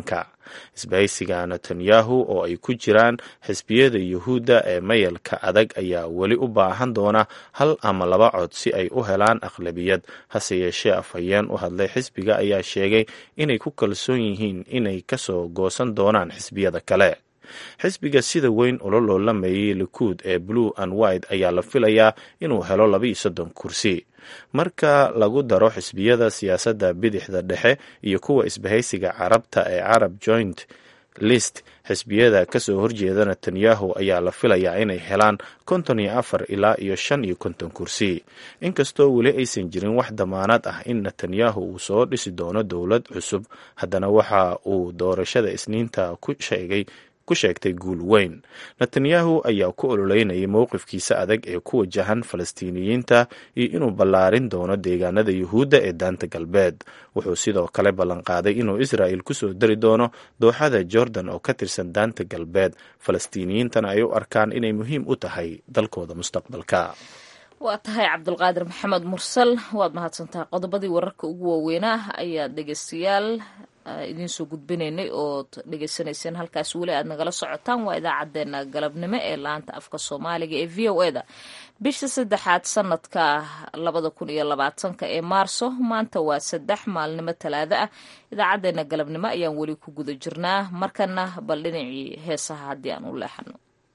isbahaysiga netanyahu oo ay ku jiraan xisbiyada yuhuudda ee mayalka adag ayaa weli u baahan doona hal ama laba cod si ay u helaan aqlabiyad hase yeeshee afhayeen u hadlay xisbiga ayaa sheegay inay ku kalsoon yihiin inay kasoo goosan doonaan xisbiyada kale xisbiga sida weyn ula loolamayay likuud ee blue and white ayaa la filayaa inuu helo labaiyo soddon kursi marka lagu daro xisbiyada siyaasadda bidixda dhexe iyo kuwa isbahaysiga carabta ee carab joint list xisbiyada kasoo horjeeda netanyahu ayaa la filayaa inay helaan konton iyo afar ilaa iyo shan iyo konton kursi inkastoo weli aysan jirin wax damaanad ah in netanyahu uu soo dhisi doono dowlad cusub haddana waxa uu doorashada isniinta ku sheegay ku sheegtay guul weyn netanyahu ayaa ku ololeynayay mowqifkiisa adag ee ku wajahan falastiiniyiinta iyo inuu ballaarin doono deegaanada yuhuudda ee daanta galbeed wuxuu sidoo kale ballanqaaday inuu israa'il kusoo dari doono dooxada jordan oo ka tirsan daanta galbeed falastiiniyiintana ay u arkaan inay muhiim u tahay dalkooda mustaqbalka waa tahay cabdulqaadir maxamed mursal waad mahadsantahay qodobadii wararka ugu waaweynaa ayaad dhegeystayaal idiin soo gudbinaynay ood dhegeysanayseen halkaas weli aad nagala socotaan waa idaacadeena galabnimo ee laanta afka soomaaliga ee v o eda bisha saddexaad sanadka labada kun iyo labaatanka ee maarso maanta waa saddex maalnimo talaado ah idaacadeena galabnimo ayaan weli ku guda jirnaa markana bal dhinacii heesaha haddii aan u leexano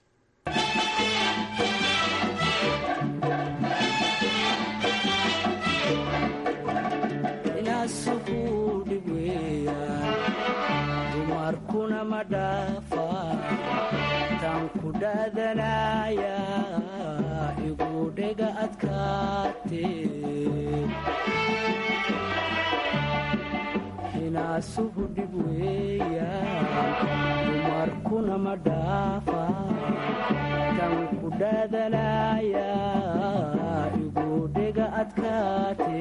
tan ku dhaadanaya igu dhega adkaate hinaasuhu dhib weeyaan dumarkuna ma dhaafa tan ku dhaadanaya igu dhega adkaate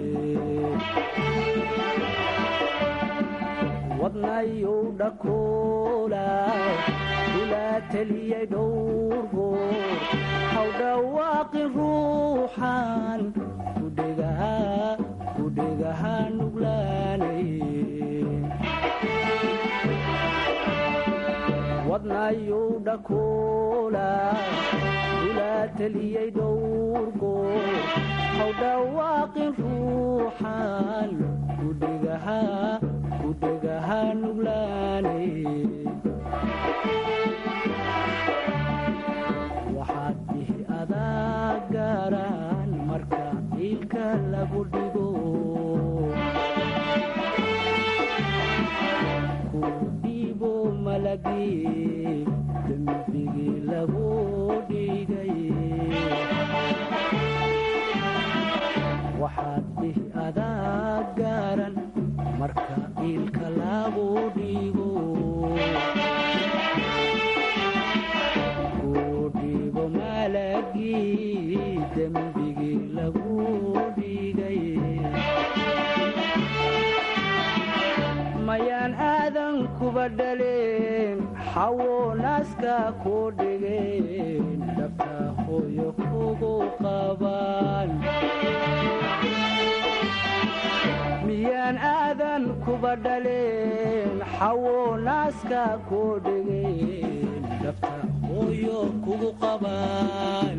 wadnayow dhakoola ilaa teliyay dhowrgoor haw dhawaaqin ruuxan kudhegaha nuglaanay wadnayow dhakoola ilaa teliyay dhowrgoor haw dhawaaqin ruuxan kudhegaha waxaad dihi adaa gaaraan marka ciilka lagu dhigo ku dhiibo malagii dembigii lagu dhigay waxaad dihi adaa gaaran marka ciilka lagu dhigo ku dhibo malagii dembigii lagu dhigay mayaan aadan kuba dhaleen xawo naaska ku dhigeen dhabta hooyo kugu qabaan miyaan aadan kuba dhaleen xawo naaska ku dhigeen dhabta hooyo kugu qabaan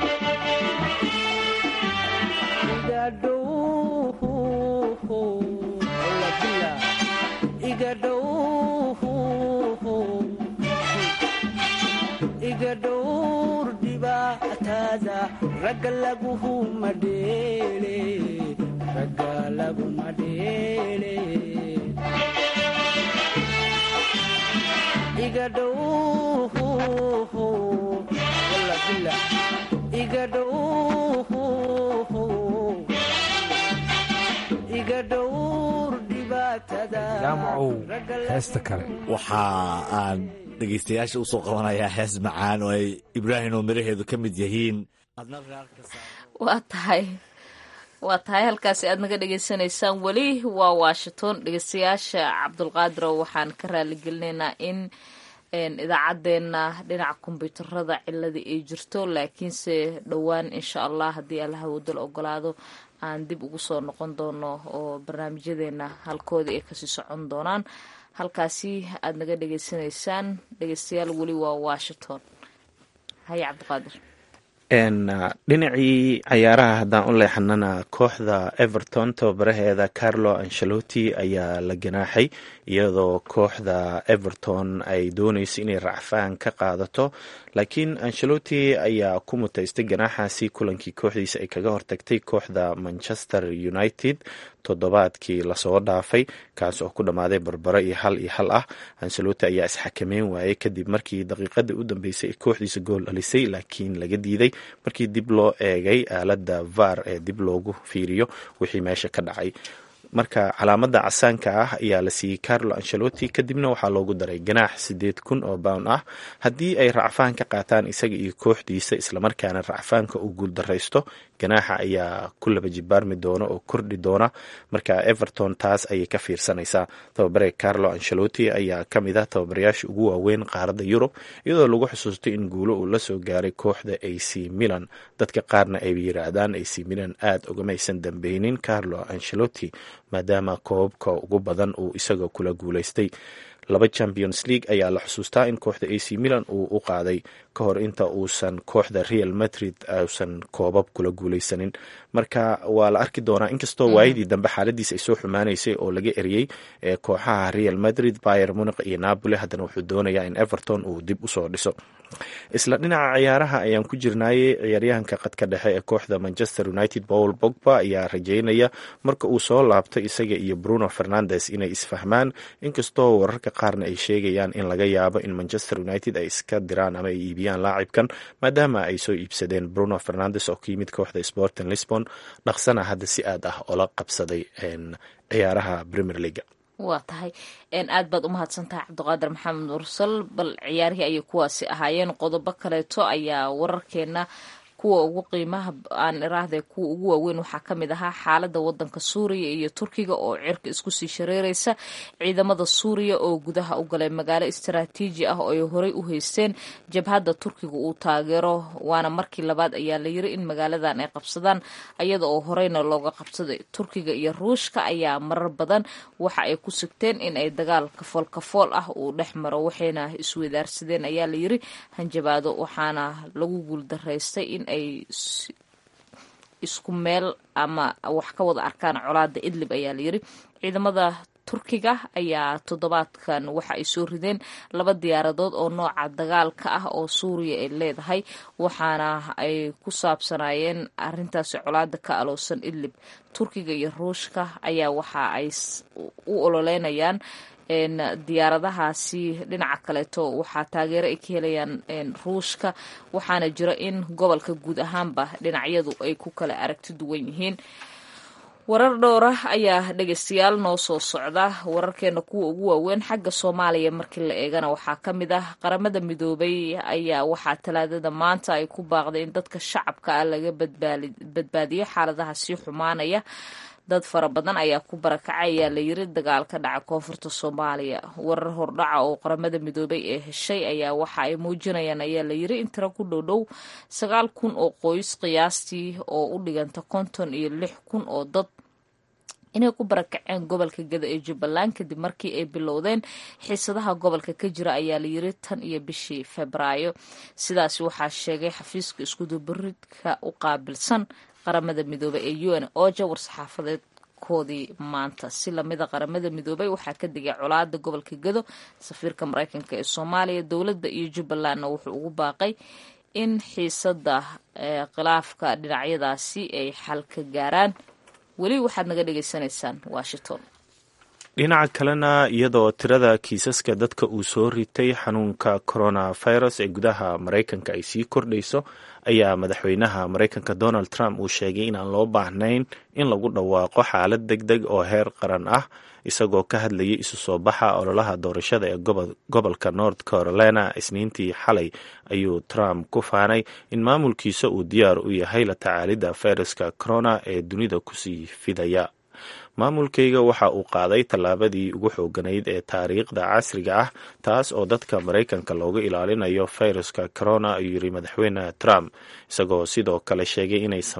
iga dhowr dhibaataada ragga laguhu madheele ragga laguma dheele iga dhow iga dhow iga dhowr dhibaatada jaamacow heesta kale waxa aan dhegaystayaasha u soo qabanayaa hees macaan oo ay ibraahim oo miraheedu ka mid yihiin waa tahay waa tahay halkaasi aad naga dhegaysanaysaan weli waa washington dhegeystayaasha cabdulqaadirow waxaan ka raaligelinaynaa in idaacaddeenna dhinaca kombyuutarada cilada ay jirto laakiinse dhowaan insha allah haddii allaha wadal ogolaado aan dib ugu soo noqon doono oo barnaamijyadeena halkoodii ay kasii socon doonaan halkaasi aad naga dhegeysanaysaan dhegeystayaal weli waa washington haye cabdiqaadir dhinacii cayaaraha haddaan u leexanana kooxda everton tababaraheeda carlo ancelotti ayaa la ganaaxay iyadoo kooxda everton ay dooneyso inay racfaan ka qaadato laakiin ancelotti ayaa ku mutaystay ganaaxaasi kulankii kooxdiisa ay kaga hortagtay kooxda manchester united toddobaadkii lasoo dhaafay kaas oo ku dhammaaday barbaro iyo hal iyo hal ah ancelotti ayaa isxakameyn waayey kadib markii daqiiqadii u dambeysay ay kooxdiisa gool dhalisay laakiin laga diiday markii dib loo eegay aaladda var ee dib loogu fiiriyo wixii meesha ka dhacay marka calaamada casaanka ah ayaa la siiyey carlo ancelotti kadibna waxaa loogu daray ganaax sideed kun oo bound ah haddii ay racfaan ka qaataan isaga iyo kooxdiisa islamarkaana racfaanka uu guuldaraysto ganaaxa ayaa ku laba jibaarmi doona oo kordhi doona marka everton taas ayay ka fiirsanaysaa tababare carlo ancelotti ayaa ka mid ah tababarayaasha ugu waaweyn qaaradda yurub iyadoo lagu xusuustay in guulo uu la soo gaaray kooxda ac milan dadka qaarna ay yiraahdaan ac milan aada ugamaysan dambeynin carlo ancelotti maadaama koobabka ugu badan uu isaga kula guulaystay laba champions league ayaa la xusuustaa in kooxda ac milan uu u qaaday ka hor inta uusan kooxda real madrid uusan koobab kula guuleysanin marka waa la arki doonaa inkastoo waayadii dambe xaaladiis ay soo xumaanaysay oo laga eriyey kooxaha real madrid bayer muniq iyo napoli haddana wuxuu doonayaa in everton uu dib usoo dhiso isla dhinaca ciyaaraha ayaan ku jirnaayey ciyaaryahanka qadka dhexe ee kooxda manchester united paul bogba ayaa rajeynaya marka uu soo laabto isaga iyo bruno fernandes inay isfahmaan inkastoo wararka qaarna ay sheegayaan in laga yaabo in manchester united ay iska diraan ama ay iibiyaan laacibkan maadaama ay soo iibsadeen bruno fernandes oo ka yimid kooxda sporting lisbon dhaqsana hadda si aad ah oola qabsaday ciyaaraha premier leaga waa tahay aad baad u mahadsantahay cabdiqaadir maxamed mursal bal ciyaarihii ayay kuwaasi ahaayeen qodobo kaleeto ayaa wararkeena kuwa ugu qiimaha aan iraahde kuwa ugu waaweyn waxaa ka mid ahaa xaalada wadanka suuriya iyo turkiga oo cirka isku sii shareereysa ciidamada suuriya oo gudaha u galay magaalo istaraatiiji ah oo ay horey u haysteen jabhadda turkiga uu taageero waana markii labaad ayaa la yiri in magaaladan ay qabsadaan iyada oo horeyna looga qabsaday turkiga iyo ruushka ayaa marar badan waxa ay ku sugteen in ay dagaal kafool kafool ah uu dhex maro waxayna iswadaarsadeen ayaa la yiri hanjabaado waxaana lagu guuldaraystay in ay isku meel ama wax ka wada arkaan colaada idlib ayaa layiri ciidamada turkiga ayaa toddobaadkan waxa ay soo rideen laba diyaaradood oo nooca dagaalka ah oo suuriya ay leedahay waxaana ay ku saabsanaayeen arintaasi colaada ka aloosan idlib turkiga iyo ruushka ayaa waxa ay u ololeynayaan diyaaradahaasi dhinaca kaleeto waxaa taageero ay ka helayaan ruushka waxaana jira in gobolka guud ahaanba dhinacyadu ay ku kala aragti duwan yihiin warar dhowra ayaa dhegeystayaal noo soo socda wararkeena kuwa ugu waaweyn xagga soomaaliya markii la eegana waxaa ka mid ah qaramada midoobay ayaa waxaa talaadada maanta ay ku baaqday in dadka shacabka ah laga badbaadiyo xaaladaha sii xumaanaya dad fara badan ayaa ku barakacay ayaa la yiri dagaal ka dhaca koonfurta soomaaliya warar hordhaca oo qaramada midoobay ee heshay ayaa waxa ay muujinayaan ayaa la yiri in tiro ku dhow dhow sagaal kun oo qoys qiyaastii oo u dhiganta konton iyo lix kun oo dad inay ku barakaceen gobolka gada ee jubbaland kadib markii ay bilowdeen xiisadaha gobolka ka jira ayaa la yiri tan iyo bishii febraayo sidaasi waxaa sheegay xafiiska iskudubaridka u qaabilsan qaramada midoobey ee u n oja war-saxaafadeedkoodii maanta si lamida qaramada midoobey waxaa ka digay colaada gobolka gado safiirka mareykanka ee soomaaliya dowladda iyo jubbalandna wuxuu ugu baaqay in xiisada khilaafka dhinacyadaasi ay xal ka gaaraan weli waxaad naga dhagaysanaysaan washington dhinaca kalena iyadoo tirada kiisaska dadka uu soo ritay xanuunka coronavirus ee gudaha maraykanka ay sii kordhayso ayaa madaxweynaha maraykanka donald trump uu sheegay inaan loo baahnayn in lagu dhawaaqo xaalad deg deg oo heer qaran ah isagoo ka hadlayay isu soo baxa ololaha doorashada ee gobolka north carolina isniintii xalay ayuu trump ku faanay in maamulkiisa uu diyaar u yahay la tacaalidda fayraska corona ee dunida kusii fidaya maamulkayga waxa uu qaaday tallaabadii ugu xooganayd ee taariikhda casriga ah taas oo dadka maraykanka looga ilaalinayo fayraska corona ayuu yiri madaxweyne trump isagoo sidoo kale sheegay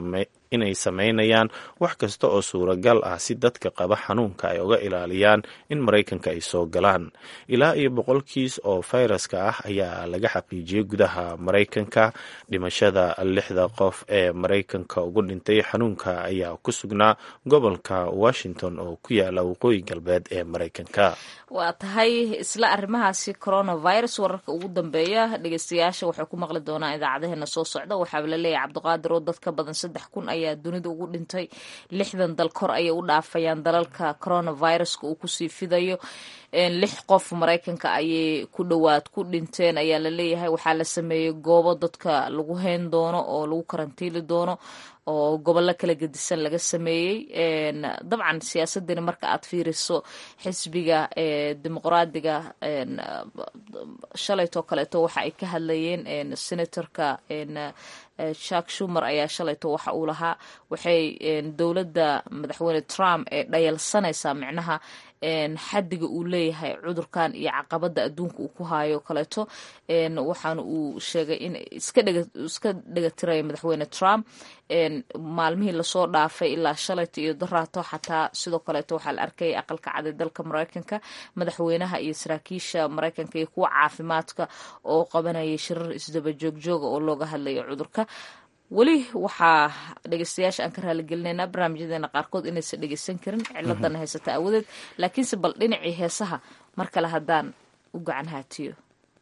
inay sameynayaan wax kasta oo suuragal ah si dadka qaba xanuunka ay uga ilaaliyaan in maraykanka ay soo galaan ilaa iyo boqol kiis oo fayraska ah ayaa laga xaqiijiyey gudaha maraykanka dhimashada lixda qof ee maraykanka ugu dhintay xanuunka ayaa ku sugnaa gobolka washington oo ku yaala waqooyi galbeed ee maraykanka waa tahay isla arrimahaasi coronavirus wararka ugu dambeeya dhegeystayaasha waxay ku maqli doonaan idaacadaheena soo socda waxaaba laleeyahay cabdiqaadir oo dad ka badan saddex kun ayaa dunida ugu dhintay lixdan dal kor ayay u dhaafayaan dalalka coronaviruska uu kusii fidayo lix qof maraykanka ayay ku dhowaad ku dhinteen ayaa laleeyahay waxaa la sameeyey goobo dadka lagu hayn doono oo lagu karantiili doono oo gobollo kala gedisan laga sameeyey dabcan siyaasadani marka aad fiiriso xisbiga dimuqraadiga shalaytoo kaleeto waxa ay ka hadlayeen senatorka jack shumer ayaa shalayto waxa uu lahaa waxay dowladda madaxweyne trump ee dhayalsanaysaa micnaha xadiga uu leeyahay cudurkan iyo caqabada adduunka uu ku hayo kaleeto waxaana uu sheegay in iska dhegatiraya madaxweyne trump maalmihii lasoo dhaafay ilaa shalayta iyo daraato xataa sidoo kaleeto waxaa la arkayay aqalka caday dalka maraykanka madaxweynaha iyo saraakiisha maraykanka iyo kuwa caafimaadka oo qabanayay shirar isdaba joogjooga oo looga hadlayo cudurka weli waxaa dhegeystayaasha aan ka raaligelinaynaa barnaamijyadeena qaarkood inaysan dhegeysan karin ciladana haysata awadeed laakiinse bal dhinacii heesaha mar kale haddaan u gacan haatiyo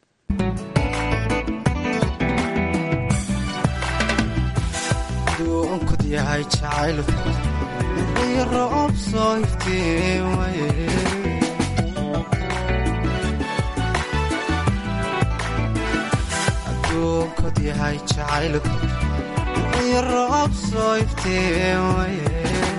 duunkod yahay jacayl iyo roob soo iftiimaye aduunkod yahay jacayl iyo roob soo iftiimaye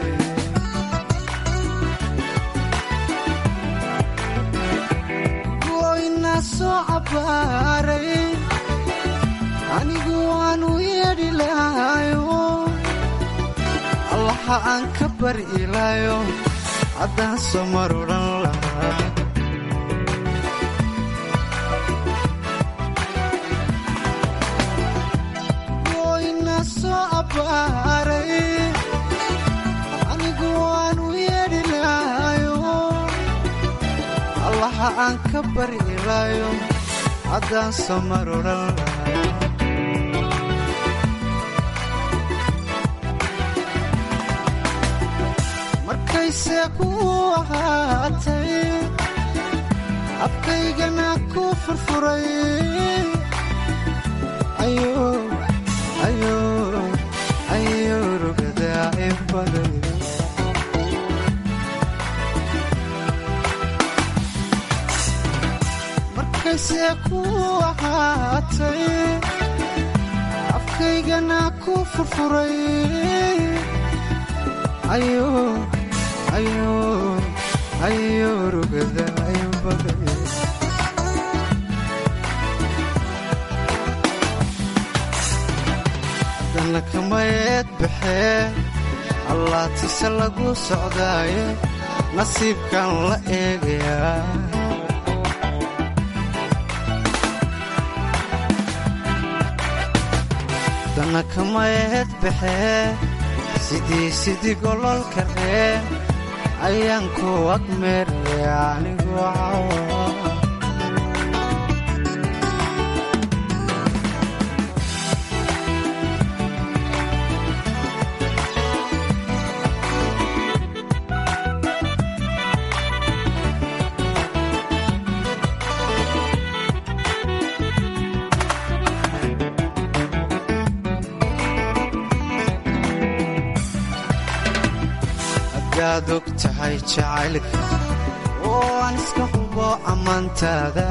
goyna soo cabaaray anigu waanu yeedhi lahayo allaha aan ka bari ilaayo haddaan soo mar odhan lahaa goyna soo abbaaray anigu waanu yeedhi lahayo allaha aan ka bari ilaayo haddaan soo mar odhan lahaa markayse ku ahaatay afkaygana ku furfuray ayo rugadaa ibaday markayse ku ahaatay afkaygana ku furfuray ayo ayo rugada baday dana kamayeed baxee allaatise lagu socdaaye nasiibkan la eegayaa dana kamayeed baxee sidii sidii gololka reen ayaan ku agmeeraya anigu cawa hadaad og tahay jacaylka oo aan iska hubo ammaantaada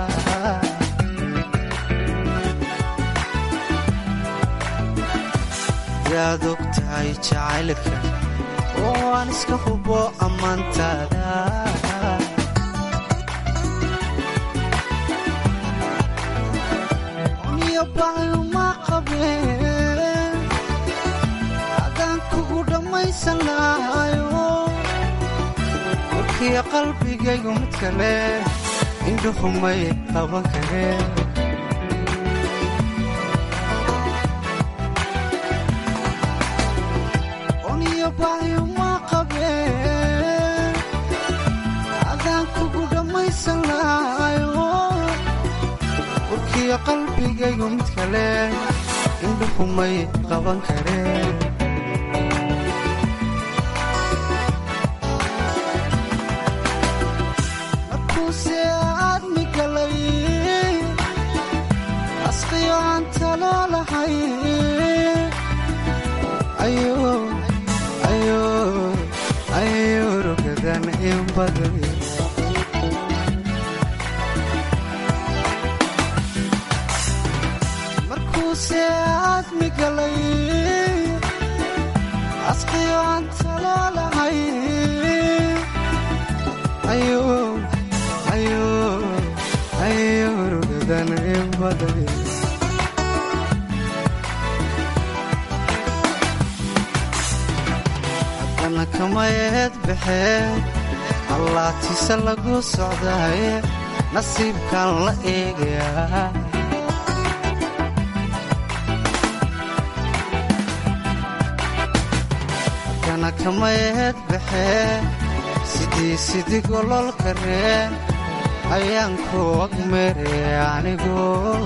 hadaad og tahay jacaylka oo aan iska hubo ammaantaada niyo baayuma qabeen adaan kugu dhammaysan lahayo warkiya qalbigaygu mid kale indhuhumay qaban kareen iyo qalbigaygu mid kale indhuhumay qaban kareen markuuse aadmi galay asqiyo aan talaalahay ayo rugadan in baday markuuse aadmi galay asqiyo aan talaalahay ayo rugadan in baday haddana kamayeed baxee allaatiise lagu socdaaye nasiibkan la eegayaa haddana kamayeed baxee sidii sidii gololka ree ayaan ku agmere anigu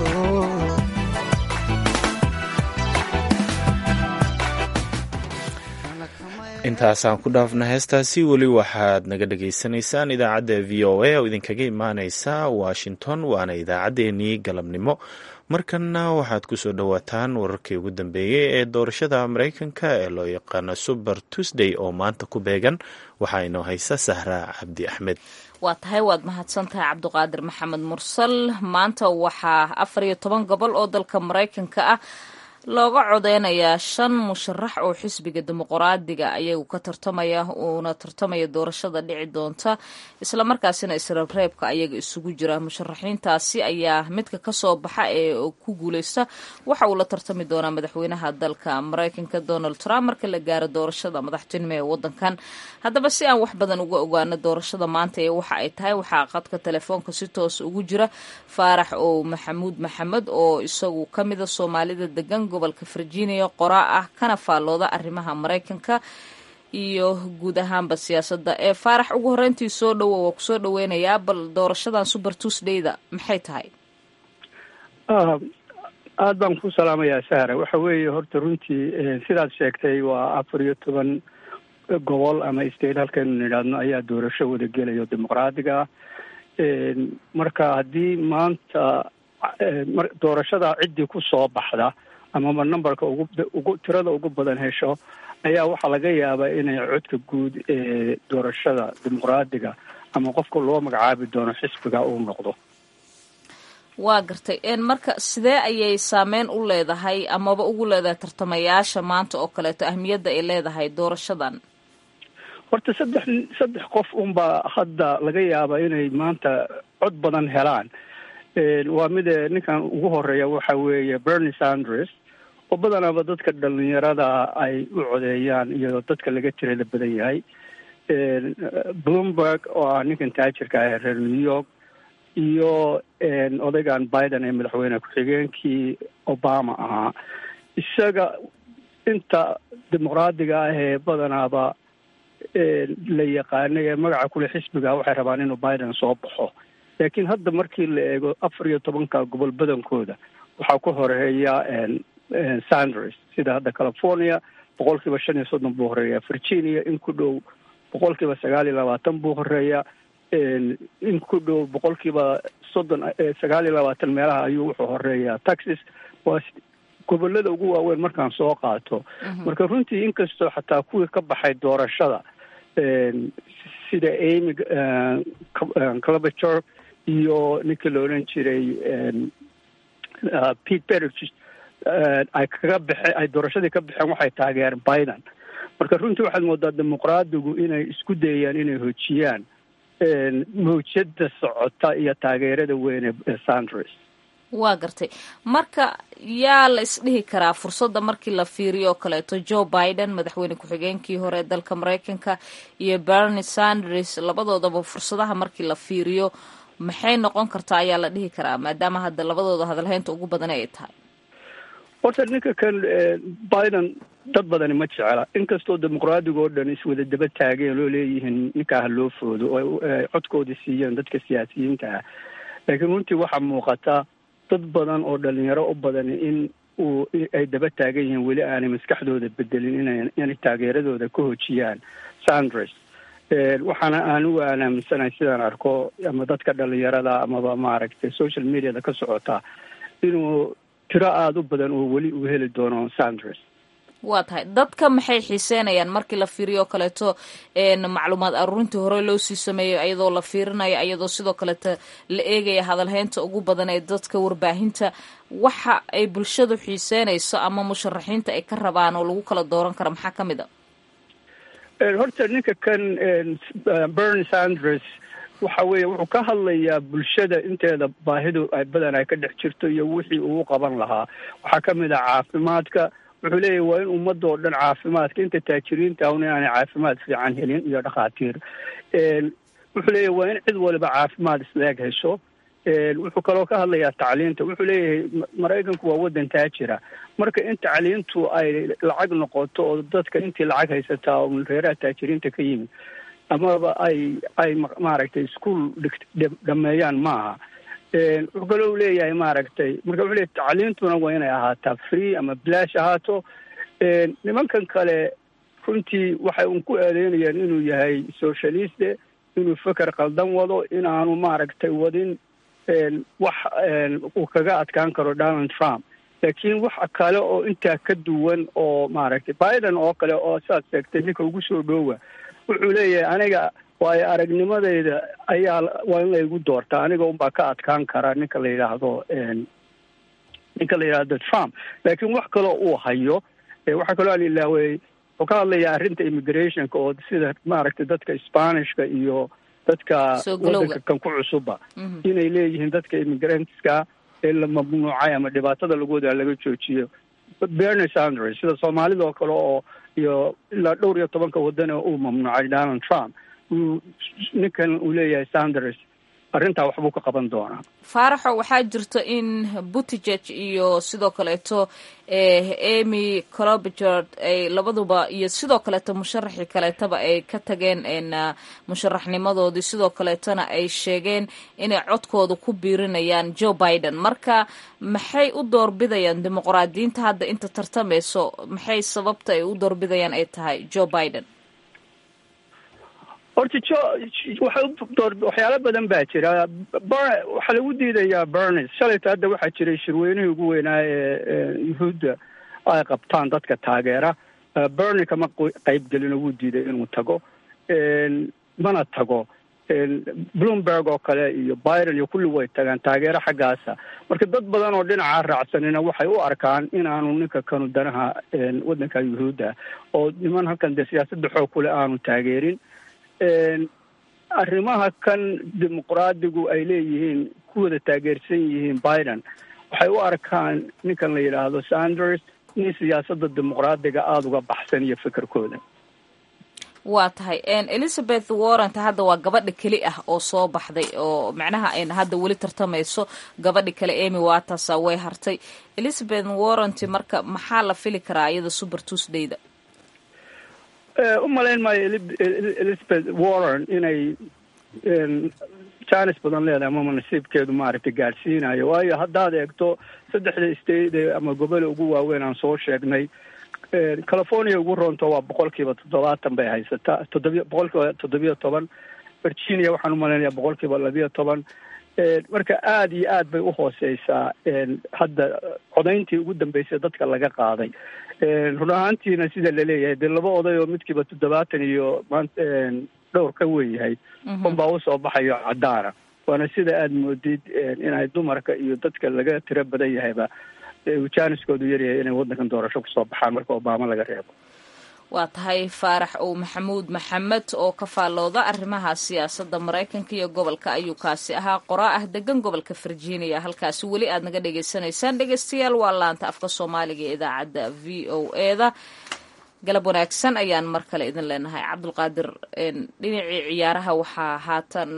intaasaan ku dhaafna heestaasi weli waxaad naga dhagaysanaysaan idaacadda v o a oo idinkaga imaaneysa washington waana idaacaddeenii galabnimo markanna waxaad kusoo dhowaataan wararkii ugu dambeeyey ee doorashada maraykanka ee loo yaqaano super tuesday oo maanta ku beegan waxaa inoo haysa sahra cabdi axmed waa tahay waad mahadsantahay cabduqaadir maxamed mursal maanta waxaa afar iyo toban gobol oo dalka maraykanka ah looga codeynayaa shan musharax oo xisbiga dimuqraadiga ayagu ka tartamaya uuna tartamaya doorashada dhici doonta islamarkaasina israbreebka ayaga isugu jira musharaxiintaasi ayaa midka kasoo baxa ee ku guuleysta waxa uu la tartami doonaa madaxweynaha dalka maraykanka donald trump marka la gaaro doorashada madaxtinimo ee wadankan haddaba si aan wax badan uga ogaano doorashada maanta ee waxa ay tahay waxaa qadka telefoonka si toos ugu jira faarax oo maxamuud maxamed oo isagu kamida soomaalida degan gobolka virginia qoraa ah kana faallooda arrimaha maraykanka iyo guud ahaanba siyaasadda ee faarax ugu horreyntii soo dhowo waa kusoo dhaweynayaa bal doorashadan super tuesdayda maxay tahay aada baan ku salaamayaa sahra waxa weeye horta runtii sidaad sheegtay waa afar iyo toban gobol ama state halkaynu nidhaahno ayaa doorasho wada gelayo dimuqraadiga marka haddii maanta doorashada ciddii ku soo baxda amaba numberka ugu ugu tirada ugu badan hesho ayaa waxaa laga yaabaa inay codka guud ee doorashada dimuqraadiga ama qofka loo magacaabi doono xisbiga uu noqdo waa gartay marka sidee ayay saameyn u leedahay amaba ugu leedahay tartamayaasha maanta oo kaleeto ahmiyadda ay leedahay doorashadan horta saddex saddex qof unbaa hadda laga yaabaa inay maanta cod badan helaan waa mide ninkan ugu horeeya waxa weeye bernie sanders oo badanaaba dadka dhalinyarada ay u codeeyaan iyo dadka laga tirada badan yahay bloomberg oo ah ninkan taajirka ah ee reer new york iyo odaygan biden ee madaxweyne ku-xigeenkii obama ahaa isaga inta dimuqraadiga ah ee badanaaba la yaqaanay ee magaca kule xisbiga waxay rabaan inuu biden soo baxo laakiin hadda markii la eego afar iyo tobanka gobol badankooda waxaa ku horeeya sanders sida hadda california boqol kiiba shan iyo soddon buu horeeya virginia in ku dhow boqol kiiba sagaal iyo labaatan buu horeeya in ku dhow boqol kiiba soddon sagaal iyo labaatan meelaha ayuu wuxuu horeeyaa texas waa gobolada ugu waaweyn markaan soo qaato marka runtii inkastoo xataa kuwii ka baxay doorashada sida amy clabature iyo ninkii la odhan jiray pete buttigieg ay kaga baxeen ay doorashadii ka baxeen waxay taageereen biden marka runtii waxaad moodaa dimuqraadigu inay isku dayayaan inay hojiyaan mawjada socota iyo taageerada weyn ee sanders waa gartay marka yaa la isdhihi karaa fursadda markii la fiiriyo oo kaleeto joe biden madaxweyne ku-xigeenkii hore ee dalka maraykanka iyo bernie sanders labadoodaba fursadaha markii la fiiriyo maxay noqon kartaa ayaa la dhihi karaa maadaama hadda labadooda hadalhaynta ugu badan ay tahay horta ninka kan biden dad badani ma jecla inkastoo dimuqraadiga oo dhan iswada daba taageen loo leeyihiin ninkaa ha loo foodo oo codkoodii siiyeen dadka siyaasiyiinta ah laakiin runtii waxaa muuqata dad badan oo dhalinyaro u badan in uu ay daba taagan yihiin weli aanay maskaxdooda bedelin ina inay taageeradooda ka hojiyaan sanders waxaana anugu aan aaminsanahay sidaan arko ama dadka dhalinyarada amaba maaragtay social mediada ka socota inuu tiro aada u badan oo weli uu heli doono sanders waa tahay dadka maxay xiiseynayaan markii la fiiriyo kaleeto macluumaad aruurintii hore loo sii sameeyo iyadoo la fiirinaya iyadoo sidoo kaleeto la eegaya hadalhaynta ugu badan ee dadka warbaahinta waxa ay bulshadu xiiseynayso ama musharaxiinta ay ka rabaan oo lagu kala dooran kara maxaa ka mid a horta ninka kan bernie sanders waxa weeye wuxuu ka hadlayaa bulshada inteeda baahidu ay badan ay ka dhex jirto iyo wixii uu qaban lahaa waxaa ka mid ah caafimaadka wuxuu leeyahy waa in ummadda oo dhan caafimaadka inta taajiriinta ahun inaanay caafimaad fiican helin iyo dhakhaatiir wuxuu leeyahy waa in cid waliba caafimaad isleeg hesho wuxuu kaloo ka hadlayaa tacliinta wuxuu leeyahay maraykanku waa waddan taajira marka in tacliintu ay lacag noqoto oo dadka intii lacag haysataa oo reeraha taajiriinta ka yimid amaba ay ay maaragtay ischool dhameeyaan maaha wuxuu kaloo leeyahay maaragtay marka wuxuu leeyahy tacliintuna waa inay ahaataa free ama bilaash ahaato nimankan kale runtii waxay un ku eedeynayaan inuu yahay socialiste inuu feker qaldan wado inaanu maaragtay wadin wax uu kaga adkaan karo donald trump laakiin wax kale oo intaa ka duwan oo maaragtay biden oo kale oo saad sheegtay ninka ugu soo dhoowa wuxuu leeyahay aniga waayo aragnimadeyda ayaa waa in laygu doortaa aniga unbaa ka adkaan kara ninka la yidhaahdo ninka la yidhaahdo trump laakiin wax kaloo uu hayo waxaa kaloo aan ilaawey wuxuu ka hadlayaa arrinta immigrationka oo sida maaragtay dadka spanishka iyo dadka wadanka kan ku cusuba inay leeyihiin dadka immigrantska ee la mamnuucay ama dhibaatada lagooda laga joojiyo bernie sanders sida soomaalida oo kale oo iyo ilaa dhowr iyo tobanka wadan oo uu mamnuucay donald trump ninkan uu leeyahay sanders arrintaa waxbuu ka qaban doonaa faaraxo waxaa jirta in buttigeg iyo sidoo kaleeto emy colobigord ay labaduba iyo sidoo kaleeto musharaxii kaleetaba ay ka tageen musharaxnimadoodii sidoo kaleetona ay sheegeen inay codkooda ku biirinayaan joe biden marka maxay u doorbidayaan dimuqraadiyiinta hadda inta tartamayso maxay sababta ay u doorbidayaan ay tahay joe biden horta jo waxyaalo badan baa jira waxaa lagu diidayaa bernes shalayta hadda waxaa jiray shirweynihii ugu weynaa ee yuhuudda ay qabtaan dadka taageera bernie kama qaybgelin oo wuu diiday inuu tago mana tago bloomberg oo kale iyo biden iyo kulli way tagaan taageero xaggaasa marka dad badan oo dhinaca raacsanina waxay u arkaan inaanu ninka kanu danaha waddanka yuhuudda oo niman halkan dee siyaasadda xoog kule aanu taageerin arrimaha kan dimuqraadigu ay leeyihiin ku wada taageersan yihiin biden waxay u arkaan ninkan la yidhaahdo sanders in siyaasadda dimuqraadiga aada uga baxsan iyo fikirkooda waa tahay elizabeth warrant hadda waa gabadha keli ah oo soo baxday oo macnaha ayna hadda weli tartamayso gabadhi kale emy watasa way hartay elizabeth warrant marka maxaa la fili karaa iyada super tuesdayda u malayn maayo elizabeth warren inay jaanis badan leedahay amama nasiibkeedu maaragtay gaadhsiinayo waayo haddaad eegto saddexda state ama gobole ugu waaweyn aan soo sheegnay california ugu roonto waa boqol kiiba toddobaatan bay haysataa toddobiy boqol kiiba toddobiyo toban virginia waxaan umalaynaya boqol kiiba labiyo toban marka aada iyo aad bay uhooseysaa hadda codayntii ugu dambeysay dadka laga qaaday run ahaantiina sida laleeyahay dee laba oday oo midkiiba toddobaatan iyo maanta dhowr ka weynyahay unbaa usoo baxayo cadaana waana sida aada moodid inay dumarka iyo dadka laga tiro badan yahayba jaaniskoodu yaryahay inay waddankan doorasho kusoo baxaan marka obama laga reebo waa tahay faarax ow maxamuud maxamed oo ka faallooda arrimaha siyaasadda maraykanka iyo gobolka ayuu kaasi ahaa qoraa ah degan gobolka virginia halkaasi weli aad naga dhagaysanaysaan dhegeystayaal waa laanta afka soomaaliga ee idaacadda v o eda galab wanaagsan ayaan mar kale idin leenahay cabdulqaadir dhinacii ciyaaraha waxaa haatan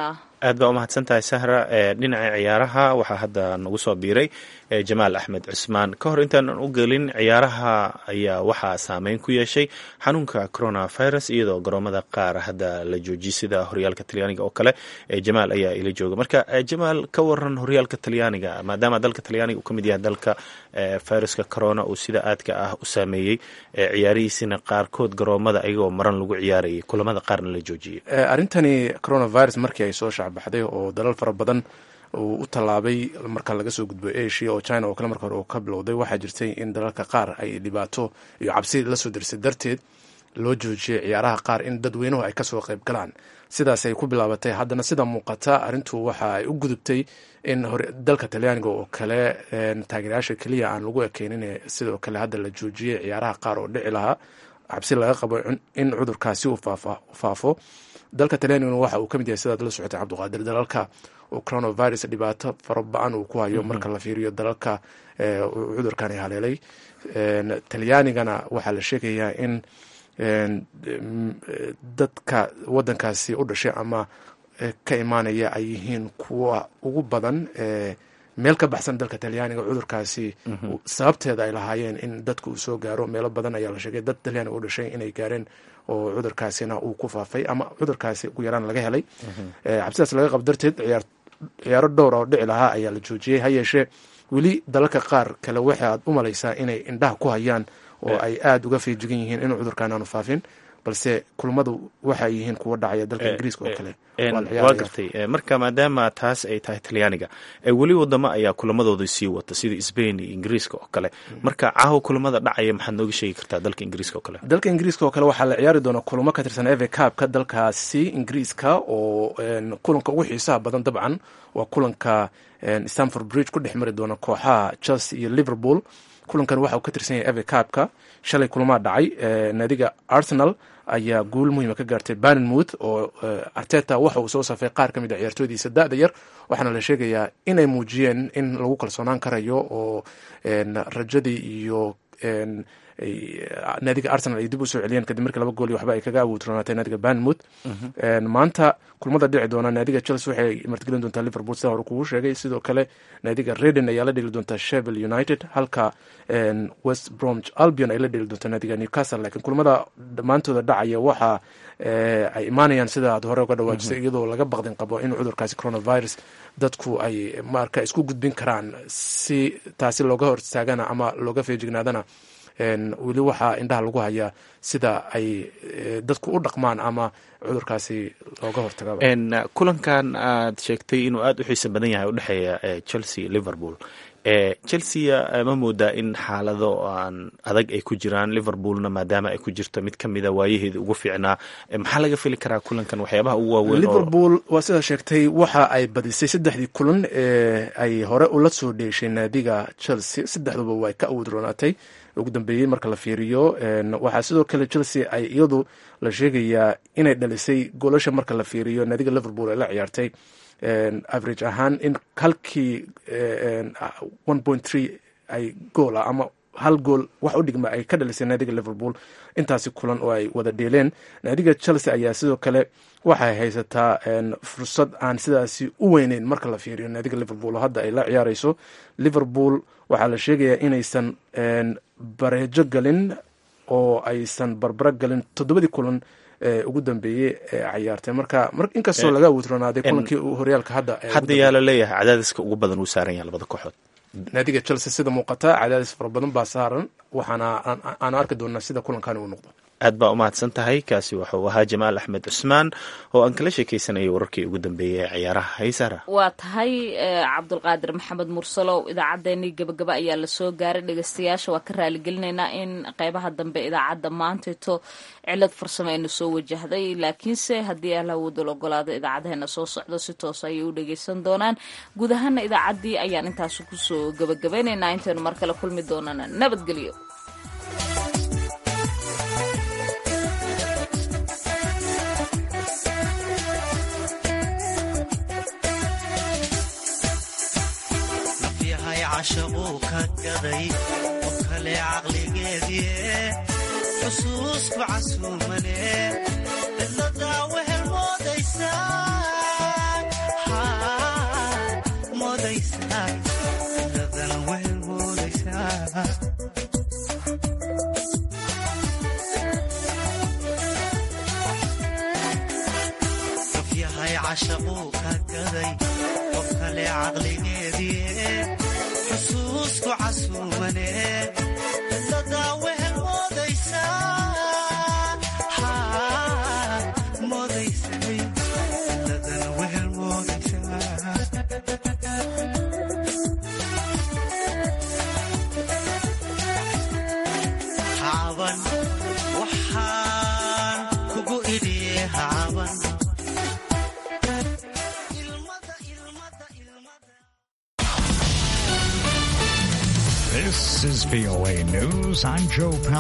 aad baa umahadsan tahay sahra dhinaca ciyaaraha waxaa hadda nagu soo biiray jamaal axmed cusmaan ka hor intaanan u gelin ciyaaraha ayaa waxaa saameyn ku yeeshay xanuunka coronavirus iyadoo garoomada qaar hadda la joojiyay sida horyaalka talyaaniga oo kale jamaal ayaa ila jooga marka jamaal ka waran horyaalka talyaaniga maadaama dalka talyaaniga uu ka mid yahay dalka viruska corona uu sida aadka ah u saameeyey ciyaarihiisina qaarkood garoomada ayagoo maran lagu ciyaarayay kulamada qaarna la joojiyey arrintani coronavirus markii ay soo shacbaxday oo dalal fara badan uu u tallaabay marka laga soo gudbo asia oo china oo kale marka hore uu ka bilowday waxaa jirtay in dalalka qaar ay dhibaato iyo cabsi lasoo dirsay darteed loo joojiyay ciyaaraha qaar in dadweynuhu ay kasoo qayb galaan sidaas ay ku bilaabatay haddana sida muuqata arrintu waxa ay u gudubtay in dalka talyaaniga oo kale taageerayaasha keliya aan lagu ekeynin sidoo kale hadda la joojiyay ciyaaraha qaar oo dhici lahaa cabsi laga qabo in cudurkaasi uu faafo dalka talyaaniguna waxa uu ka mid yahay sidaad la socotay cabdiqaadir dalalka oo coronavirus dhibaato fara ba-an uu ku hayo marka la fiiriyo dalalka cudurkani haleelay talyaanigana waxaa la sheegayaa in dadka wadankaasi u dhashay ama ka imaanaya ay yihiin kuwa ugu badan meel ka baxsan dalka talyaaniga cudurkaasi sababteeda ay lahaayeen in dadka uu soo gaaro meelo badan ayaa la sheegay dad talyaaniga u dhashay inay gaareen oo cudurkaasina uu ku faafay ama cudurkaasi ugu yaraan laga helay cabsidaas laga qabo darteed ciyaaro dhowra oo dhici lahaa ayaa la joojiyey ha yeeshee weli dalalka qaar kale waxaad u malaysaa inay indhaha ku hayaan oo ay aada uga feejigan yihiin inuu cudurkaan aanu faafin balse kulmadu waxay yihiin kuwa dhacaya dalka ingiriiska oo kale waa gartay marka maadaama taas ay tahay talyaaniga weli wadamo ayaa kulamadooda sii wata sida sbain iyo ingiriiska oo kale marka caawa kulamada dhacaya maxaad nooga sheegi kartaa dalka ingiriiska oo kale dalka ingiriiska oo kale waxaa la ciyaari doonaa kulamo ka tirsan eve cabka dalkaasi ingiriiska oo kulanka ugu xiisaha badan dabcan waa kulanka stanford bridge ku dhex mari doona kooxaha chelsea iyo liverpool kulankan waxa uu ka tirsan yahay eve cabka shalay kulmaa dhacay naadiga arsenal ayaa guul muhiima ka gaartay banenmouth oo arteta waxa uu soo safay qaar ka mid a ciyaartoydiisa da-da yar waxaana la sheegayaa inay muujiyeen in lagu kalsoonaan karayo oo rajadii iyo naadiga arsenal ay dib usoo celiyeen kadib markii laba gool iyo waxba ay kaga awoodronaatay naadiga banmouth maanta kulmada dhici doona naadiga chelsea waxay martigelin doontaa liverpool sida hore kugu sheegay sidoo kale naadiga reden ayaa la dheli doontaa shevel united halka west bromwich albion ay la dheli doontaa naadiga newcastle laakiin kulmada dhammaantooda dhacaya waxa ay imaanayaan sida aad hore uga dhawaajisay iyadoo laga baqdin qabo in cudurkaasi coronavirus dadku ay marka isku gudbin karaan si taasi looga hortaagana ama looga feejignaadana weli waxaa indhaha lagu hayaa sida ay dadku u dhaqmaan ama cudurkaasi looga hortaga kulankan aad sheegtay inuu aada u xiisa badan yahay udhexeeya chelsea liverpool chelsea ma moodaa in xaalado aan adag ay ku jiraan liverpoolna maadaama ay ku jirto mid kamida waayaheeda ugu fiicnaa maxaa laga fili karaa kulankan waxyaabaha ugu waaweyn liverpool waa sidaa sheegtay waxa ay badisay saddexdii kulan ee ay hore ula soo dheeshay naadiga chelsea saddexduba way ka awood roonaatay ugu dambeeyey marka la fiiriyo waxaa sidoo kale chelsea ay iyadu la sheegayaa inay dhalisay goolasha marka la fiiriyo naadiga liverpool ee la ciyaartay average ahaan in halkii one point three ay gool ah ama hal gool wax u dhigma ay ka dhalisay naadiga liverpool intaasi kulan oo ay wada dheeleen naadiga chelsea ayaa sidoo kale waxay haysataa fursad aan sidaasi u weyneyn marka la fiiriyo naadiga liverpool oo hadda ay la ciyaareyso liverpool waxaa la sheegayaa inaysan bareejo galin oo aysan barbaro galin toddobadii kulan ugu dambeeyey ee cayaartay marka inkastoo laga awoodronaaday kulankii horyaalka hadda hadda yaa la leeyahay cadaadiska ugu badan uu saaran yahay labada kooxood naadiga chelsea sida muuqata cadaadis fara badan baa saaran waxaana aan arki doonaa sida kulankani uu noqdo aad baa umahadsan tahay kaasi wuxuu ahaa jamaal axmed cusmaan oo aan kala sheekeysanayay wararkii ugu dambeeyey ee ciyaaraha haysara waa tahay cabdulqaadir maxamed mursalow idaacaddeenii gabagaba ayaa lasoo gaaray dhegeystayaasha waa ka raaligelinaynaa in qeybaha dambe idaacadda maantaito cilad farsamo aynu soo wajahday laakiinse haddii alhawoodal ogolaado idaacadaheena soo socdo si toos ayay u dhegeysan doonaan guud ahaana idaacaddii ayaan intaas kusoo gabagabeynaynaa intaynu mar kale kulmi doonana nabadgelyo cashaquu ka gaday oo kale caqligeedie xusuusku casuumane cidladaa wehel moodaysaa cashaquu ka gaday qof kale caqligeedii xusuusku casuumane dadaa wehel moodaysaa moodaysay dadana wehel moodaysaa hacaban waxaan kugu idhiye hacaban This is VOA News. I'm Joe Powell.